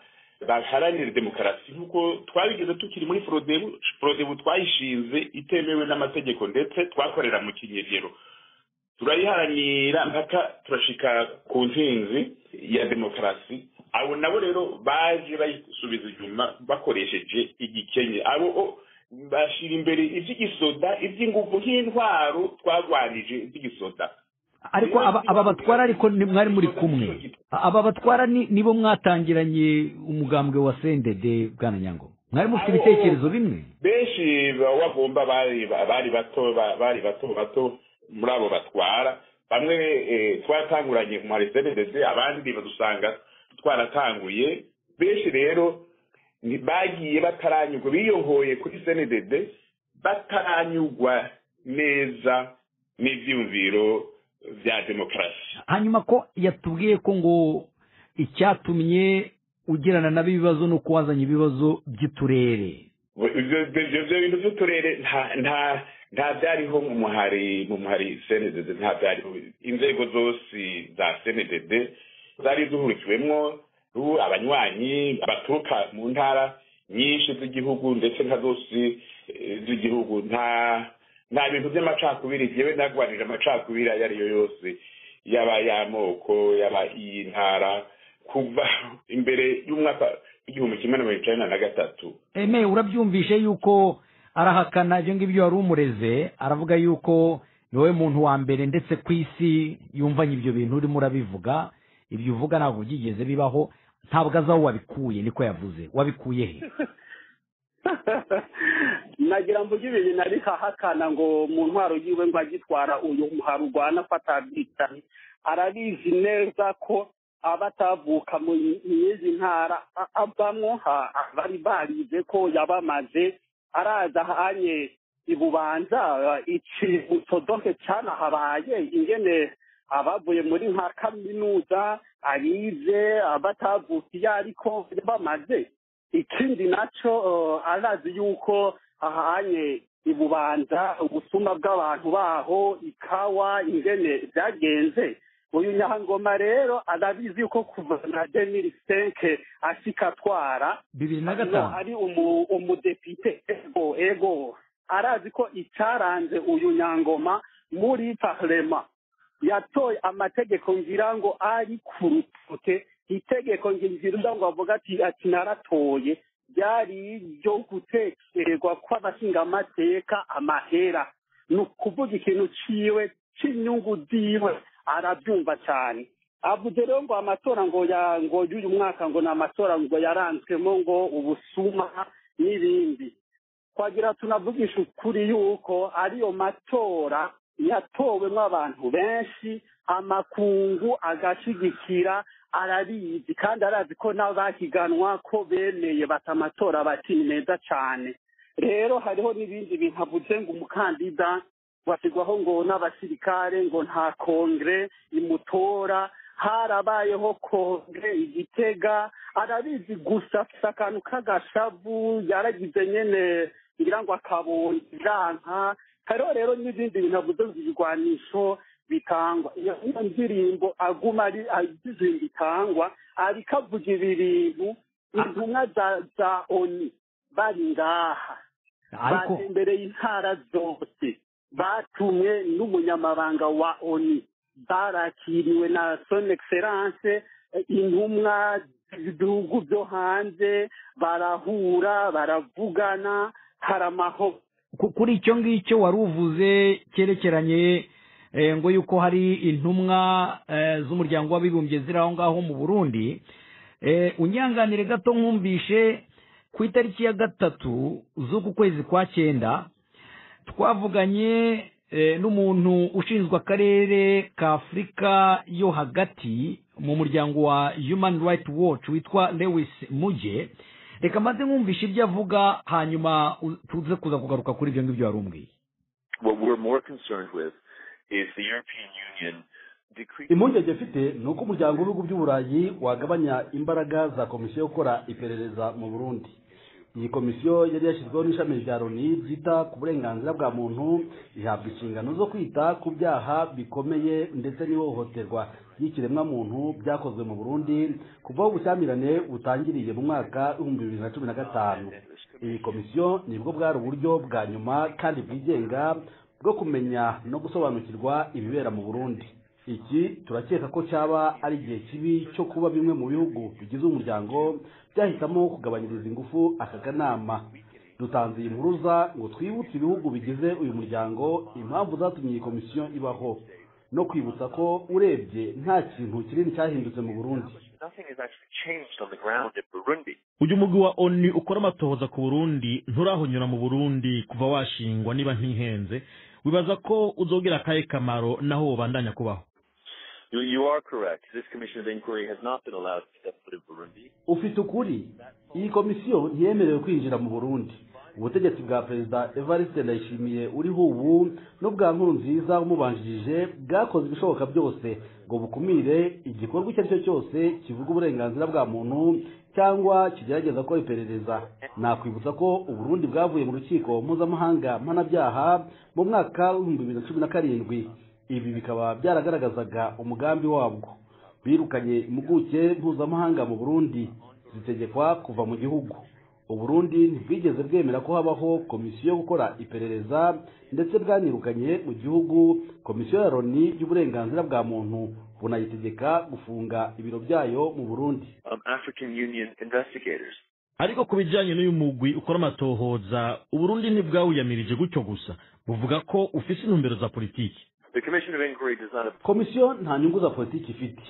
baharanire demokarasi nk'uko twabigeze tukiri muri forodebu forodebu twayishinze itemewe n'amategeko ndetse twakorera mu kinyegero turayiharanira mpaka turashika ku ntsinzi ya demokarasi abo nabo rero baje bayisubiza inyuma bakoresheje igikenye abo o- bashira imbere iby'igisoda iby'ingufu nk'intwaro twarwanije iby'igisoda ariko aba aba batwara ariko ni- mwari muri kumwe aba batwara ni- nibo mwatangiranye umugambwe wa sendede bwana nyangoma mwari mufite ibitekerezo bimwe benshi bagomba bari bari bato bari bato bato muri abo batwara bamwe eh, twatanguranye mu marisededede abandi badusanga twaratanguye benshi rero ni- bagiye bataranyurwa biyongoye kuri senedede bataranyurwa neza n'ibyumviro bya demokarasi hanyuma ko yatubwiye ko ngo icyatumye ugirana nabo ibibazo ni uko wazanye ibibazo by'uturere ibyo ibyo- ibyo bintu by'uturere nta nta nta byariho mu muhari mu muhari senedede nta byariho inzego zose za senedede zari zuhurikiwemo abanywanyi baturuka mu ntara nyinshi z'igihugu ndetse nka zose eh, z'igihugu nta nta bintu by'amacakubiri yewe narwanije amacakubiri ayo ari yo yose yaba y'amoko yaba iy'intara kuva imbere y'umwaka w'igihumbi kimwe na mirongo icyenda na gatatu eme urabyumvishe yuko arahakana ibyo ngibyo wari umureze aravuga yuko ni wowe muntu wa mbere ndetse ku isi yumvanye ibyo bintu urimo urabivuga ibyo uvuga ntabwo byigeze bibaho ntabwo azi aho wabikuye niko yavuze wabikuye he nagira ngo ujye ibintu nari hahakana ngo mu ntwaro yiwe ngo agitwara uyu muharugwana ko atabyitaye arabizi neza ko abatavuka mu y'izi ntara a- avamo ha- a- bari barize ko yabamaze araza hanye ibubanza iki utodoke cyanahabaye ingene abavuye muri nka kaminuza abize abatavuka iyo ariko bamaze ikindi nacyo eh, arazi yuko ahanye ibubanza ubusuma bw'abantu baho ikawa ingene byagenze uyu nyangoma rero arabizi yuko kuva na demiri senke ashikatwara bibiri na Hano gatanu ari umu- umudepite ego ego arazi ko icyaranze uyu nyangoma muri parlema yatoye amategeko ngira ngo ari ku rutoke itegeko ngira ngo avuga ati ati naratoye ryari iryo gutekererwa kw'abashingamateka amahera ni ukuvuga ikintu ciwe c'inyungu ziwe arabyumva cyane avuze rero ngo amatora ngo ya ngo y'uyu mwaka ngo ni amatora ngo yaranzwemo ngo ubusuma n'ibindi twagira tunavugisha ukuri yuko ariyo matora yatowemo abantu benshi amakungu agashigikira arabizi kandi arazi ko n'abahiganwa ko bemeye bata amatora bati ni meza cyane rero hariho n'ibindi bintu avuze ngo umukandida washyirwaho ngo n'abasirikare ngo nta kongere imutora harabayeho kongere igitega arabizi gusa afite akantu k'agashavu yaragize nyene ngira ngo akabonye iranka hariho rero n'ibindi bintu avuze ngo ibigwanisho bitangwa iyo iyo ndirimbo aguma ari agize bitangwa ariko avuga ibi bintu intumwa za za oni bari ngaha ariko batembereye intara zose batumwe n'umunyamabanga wa oni barakiriwe na son excellence eh, intumwa z'ibihugu byo hanze barahura baravugana hari amahoro ku- kuri icyo ngicyo wari uvuze cyerekeranye eh, ngo yuko hari intumwa eh, z'umuryango w'abibumbye ziri aho ngaho mu burundi Eh, unyanganire gato nkumvishe ku itariki ya gatatu z'uku kwezi kwa cyenda twavuganye eh, n'umuntu ushinzwe akarere ka afurika yo hagati mu muryango wa human rights watch witwa lewis muge reka maze nkumvishe ibyo avuga hanyuma u- tuze kuza kugaruka kuri ibyo ngibyo wari umbwiye What we're more concerned with is the European Union decreasing. impungenge mfite ni uko umuryango w'ibihugu by'uburayi wagabanya imbaraga za komisiyo yo gukora iperereza mu burundi iyi komisiyo yari yashyizweho n'ishami rya loni ryita ku burenganzira bwa muntu rihabwa inshingano zo kwita ku byaha bikomeye ndetse n'ihohoterwa ry'ikiremwamuntu byakozwe mu burundi kuva aho ubushyamirane butangiriye mu mwaka w'ibihumbi bibiri na cumi na gatanu iyi komisiyo nibwo bwari uburyo bwa nyuma kandi bwigenga bwo kumenya no gusobanukirwa ibibera mu burundi iki turakeka ko cyaba ari igihe kibi cyo kuba bimwe mu bihugu bigize umuryango byahitamo kugabanyiriza ingufu aka kanama dutanze iyi mpuruza ngo twibutse ibihugu bigize uyu muryango impamvu zatumye iyi komisiyo ibaho no kwibutsa ko urebye nta kintu kinini cyahindutse mu burundi Nothing has actually changed on the ground in Burundi. uyu mugwi wa onu ukora amatohoza ku burundi nturahonyura mu burundi kuva washingwa niba ntihenze wibaza ko uzogera akahe kamaro naho wobandanya kubaho You, you are correct. This commission of inquiry has not been allowed to step foot in Burundi. ufite ukuri iyi komisiyo ntiyemerewe kwinjira mu burundi ubutegetsi bwa perezida evariste ndayishimiye uriho ubu n'ubwa nkuru nziza umubanjirije bwakoze ibishoboka byose ngo bukumire igikorwa icyo ari cyo cyose kivuga uburenganzira bwa muntu cyangwa kigerageza gukora iperereza nakwibutsa ko uburundi bwavuye mu rukiko mpuzamahanga mpanabyaha mu mwaka w'ibihumbi bibiri na cumi na karindwi ibi bikaba byaragaragazaga umugambi wabwo birukanye impuguke mpuzamahanga mu burundi zitegekwa kuva mu gihugu uburundi ntibwigeze bwemera ko habaho komisiyo yo gukora iperereza ndetse bwanirukanye mu gihugu komisiyo ya loni y'uburenganzira bwa muntu bunayitegeka gufunga ibiro byayo mu burundi Um, African Union investigators. ariko ku bijyanye n'uyu mugwi ukora amatohoza uburundi ntibwawuyamirije gutyo gusa buvuga ko ufise intumbero za politiki The commission of inquiry does not komisiyo nta nyungu za politiki ifite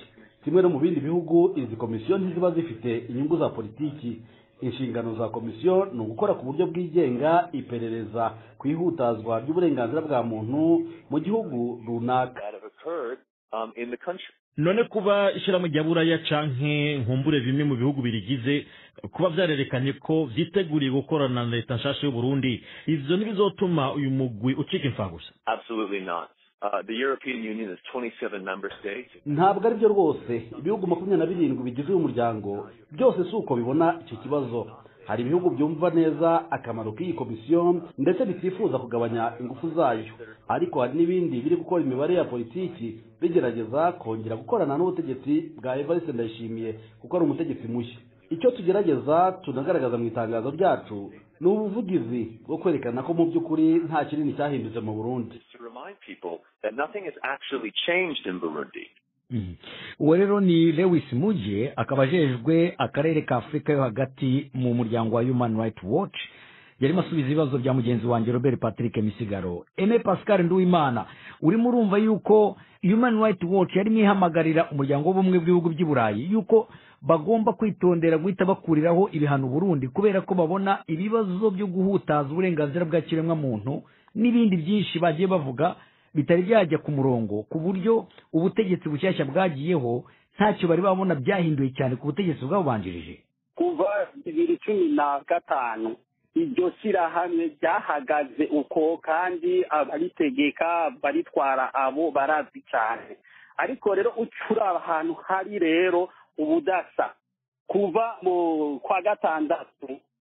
kimwe no mu bindi bihugu izi komisiyo ntiziba zifite inyungu za politiki inshingano za komisiyo ni ugukora ku buryo bwigenga iperereza ku ihutazwa ry'uburenganzira bwa muntu mu gihugu runaka that have occurred um, in the country. none kuba ishyirahamwe rya buraya canke nkumbure bimwe mu bihugu birigize kuba byarerekanye ko byiteguriye gukorana na leta nshasha y'uburundi ivyo ntibizotuma uyu mugwi ucika imfagusa Absolutely not. Uh, the European Union has 27 member states. ntabwo ari byo rwose ibihugu makumyabiri na birindwi bigize uyu muryango byose si uko bibona icyo kibazo hari ibihugu byumva neza akamaro k'iyi komisiyo ndetse bitifuza kugabanya ingufu zayo ariko hari n'ibindi biri gukora imibare ya politiki bigerageza kongera gukorana n'ubutegetsi bwa evariste ndayishimiye kuko ari umutegetsi mushya icyo tugerageza tunagaragaza mu itangazo ryacu ni ubuvugizi bwo kwerekana ko mu by'ukuri nta kinini cyahindutse mu burundi To remind people that nothing has actually changed in Burundi. Mhm. uwo rero ni lewis mujye akaba ajejwe akarere ka afurika yo hagati mu muryango wa human rights watch yarimo asubiza ibibazo bya mugenzi wanjye robert patrick misigaro eme pascal nduwimana urimo urumva yuko human rights watch yarimo ihamagarira umuryango w'ubumwe bw'ibihugu by'i burayi yuko bagomba kwitondera guhita bakuriraho ibihano burundi kubera ko babona ibibazo byo guhutaza uburenganzira bwa kiremwamuntu n'ibindi byinshi bagiye bavuga bitari byajya ku murongo ku buryo ubutegetsi bushyashya bwagiyeho ntacyo bari babona byahinduye cyane ku butegetsi bwabubanjirije kuva bibiri cumi na gatanu iryo shyirahamwe ryahagaze uko kandi abaritegeka baritwara abo barazi cyane ariko rero ucura ahantu hari rero ubudasa kuva mu kwa gatandatu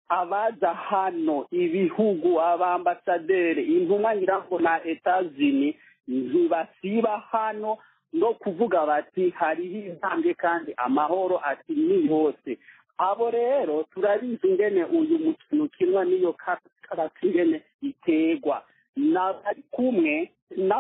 abaza hano ibihugu abambasaderi intumwa nyirango na etazini ntibasiba hano no kuvuga bati hariho intambwe kandi amahoro ati ni yose abo rero turabizi ingene uyu mukino ukinwa n'iyo ka- karate ingene iterwa n'abari kumwe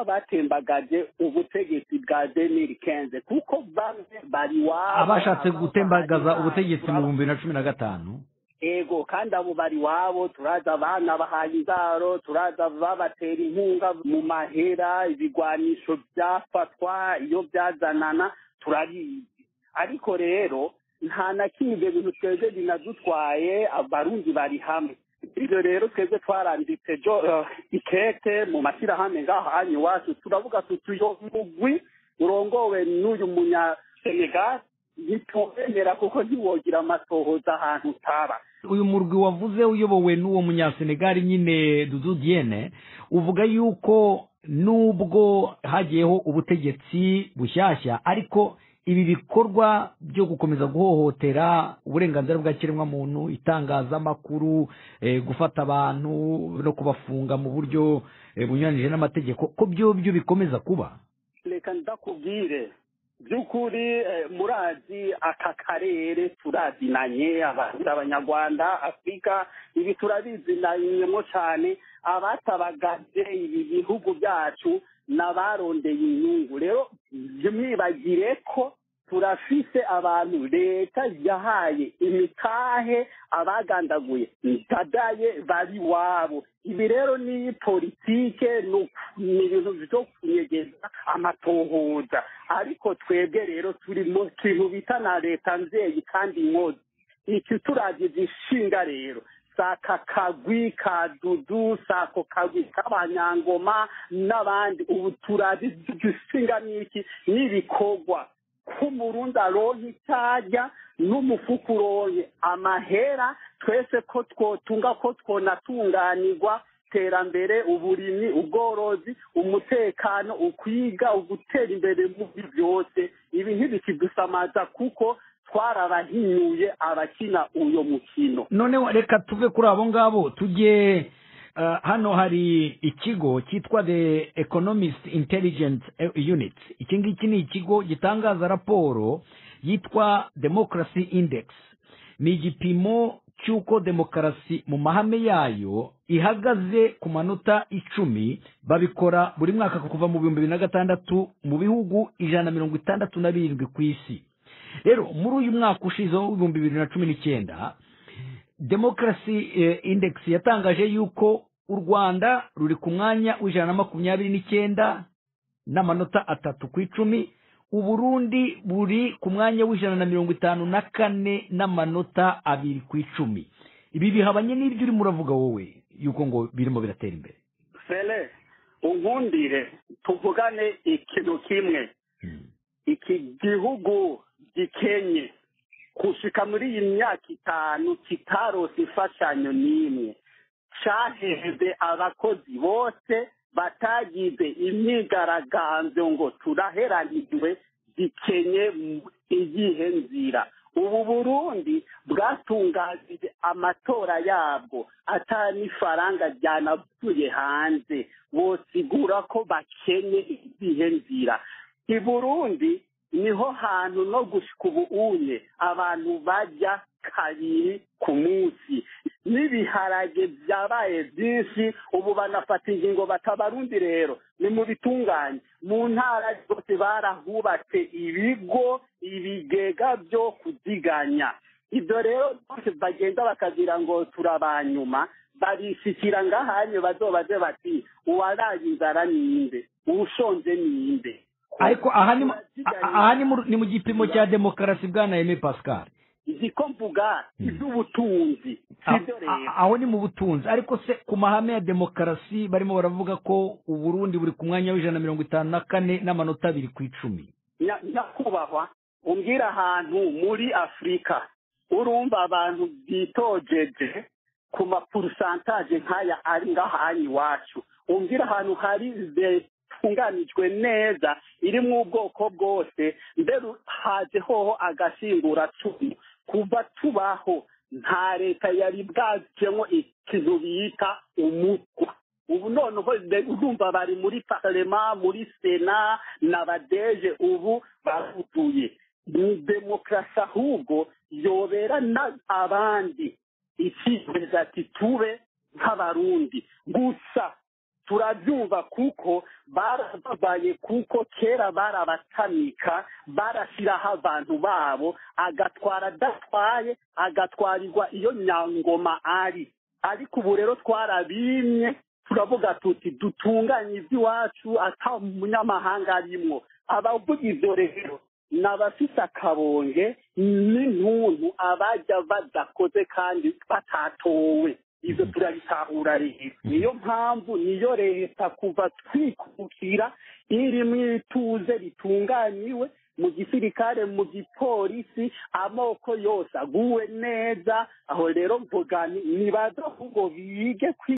n'abatembagaje ubutegetsi bwa deniri kenze kuko bamwe bari wabo abashatse abandi gutembagaza bari ubutegetsi mu hanze. bihumbi bibiri na cumi na gatanu ego kandi abo bari wabo turaza abana bahaye inzaro turaza babatera inkunga mu mahera ibigwanisho byafatwa iyo byazanana turabizi ariko rero nta na kimwe ibyo bintu twebwe binadutwaye abarundi bari hamwe ibyo rero twebwe twaranditse jo eh, ikete mu mashyirahamwe ngaho hanyu iwacu turavuga tuti uyo mugwi urongowe n'uyu munya senegal ntitubemera kuko ntiwogira amatohoza ahantu utaba uyu murwi wavuze uyobowe n'uwo munyasenegali nyine dudu diene uvuga yuko nubwo hagiyeho ubutegetsi bushyashya ariko ibi bikorwa byo gukomeza guhohotera uburenganzira bwa kiremwamuntu itangazamakuru eh, gufata abantu no kubafunga mu buryo eh, bunyuranyije n'amategeko ko byo byo bikomeza kuba reka ndakubwire by'ukuri eh, murazi aka karere turazinanye abarundi abanyarwanda afurika ibi turabizinanyemo cyane abatabagaje ibi bihugu byacu n'abarondeye inyungu rero ntimwibagire ko turafise abantu leta yahaye imitahe abagandaguye ntadaye bari wabo ibi rero ni politike ni uku- ni ibintu byo kunyegeza amatohoza ariko twebwe rero turi mu kintu bita na leta nzeye kandi nkozi iki turagije ishinga rero saka kagwi ka dudu sako kagwi k'abanyangoma n'abandi ubu turabidusinga n'iki n'ibikorwa k'umurundi aronka icyo arya n'umufuka uronke amahera twese ko twotunga ko twonatunganirwa iterambere uburimyi ubworozi umutekano ukwiga ugutera imbere muri byose ibi ntibikidusamaza kuko twarabahinyuye abakina uyo mukino noneho reka tuve kuri abo ngabo tujye ah, hano hari ikigo cyitwa the economist intelligence unit iki ngiki ni ikigo gitangaza raporo yitwa democracy index ni igipimo cy'uko demokarasi mu mahame yayo ihagaze ku manota icumi babikora buri mwaka kuva mu bihumbi bibiri na gatandatu mu bihugu ijana na mirongo itandatu na birindwi ku isi rero muri uyu mwaka ushize w'ibihumbi bibiri na cumi n'icyenda demokarasi index yatangaje yuko u rwanda ruri ku mwanya w'ijana na makumyabiri n'icyenda n'amanota atatu ku icumi uburundi buri ku mwanya w'ijana na mirongo itanu na kane n'amanota abiri ku icumi ibi bihabanye n'ibyo urimo uravuga wowe yuko ngo birimo biratera imbere fere unkundire tuvugane ikintu kimwe iki gihugu gikenye gushika muri iyi myaka itanu kitarose imfashanyo n'imwe cahejwe abakozi bose batagize imyigaragambyo ngo turaheranijwe gikenye mu- iyihe nzira ubu burundi bwatunganije amatora yabwo atanifaranga ryanavuye hanze bosigura ko bakenye iyihe nzira i burundi niho hantu no gushika ubu unye abantu bajya kabiri ku munsi n'ibiharage byabaye byinshi ubu banafata ingingo batabarundi rero ni mu bitunganye mu ntara zose barahubatse ibigo ibigega byo kudiganya ibyo rero byose bagenda bakagira ngo turabanyuma babishyikira ngahanye bazobaze bati uwaraye inzara ninde uwushonje ninde ariko aha ni mu- a- aha ni mu- ni mu gipimo cya demokarasi bwa na eme pascal ko mvuga iby'ubutunzi A- sibyo rero a- aho ni mu butunzi ariko se ku mahame ya demokarasi barimo baravuga ko uburundi buri ku mwanya w'ijana na mirongo itanu na kane n'amanota abiri ku icumi Nya- nyakubahwa umbwira ahantu muri afurika urumva abantu bitojeje ku mapurusantaje nk'aya ari ngahanyu iwacu umbwira ahantu hari zitunganijwe neza irimo ubwoko bwose mbere haje hoho agashinguracumu kuva tubaho nta leta yari bwajemo ikintu bita umutwa ubu noneho de- urumva bari muri parlema muri sena na badeje ubu barutuye ni demokarasi ahubwo yobera na abandi icyizere ati tube nk'abarundi gusa turabyumva kuko barababaye kuko kera barabatamika barashyiraho abantu babo agatwara adatwaye agatwarirwa iyo nyangoma ari ariko ubu rero twarabimye turavuga tuti dutunganye iby'iwacu ata umunyamahanga arimwo abavuga ibyo rero ni abafite akabonge n'intuntu abajya badakoze kandi batatowe ibyo turabitahura rero niyo mpamvu niyo leta kuva twikukira irimo ituze ritunganyiwe mu gisirikare mu gipolisi amoko yose aguwe neza aho rero mvuga ni- nibaza ahubwo bige kwi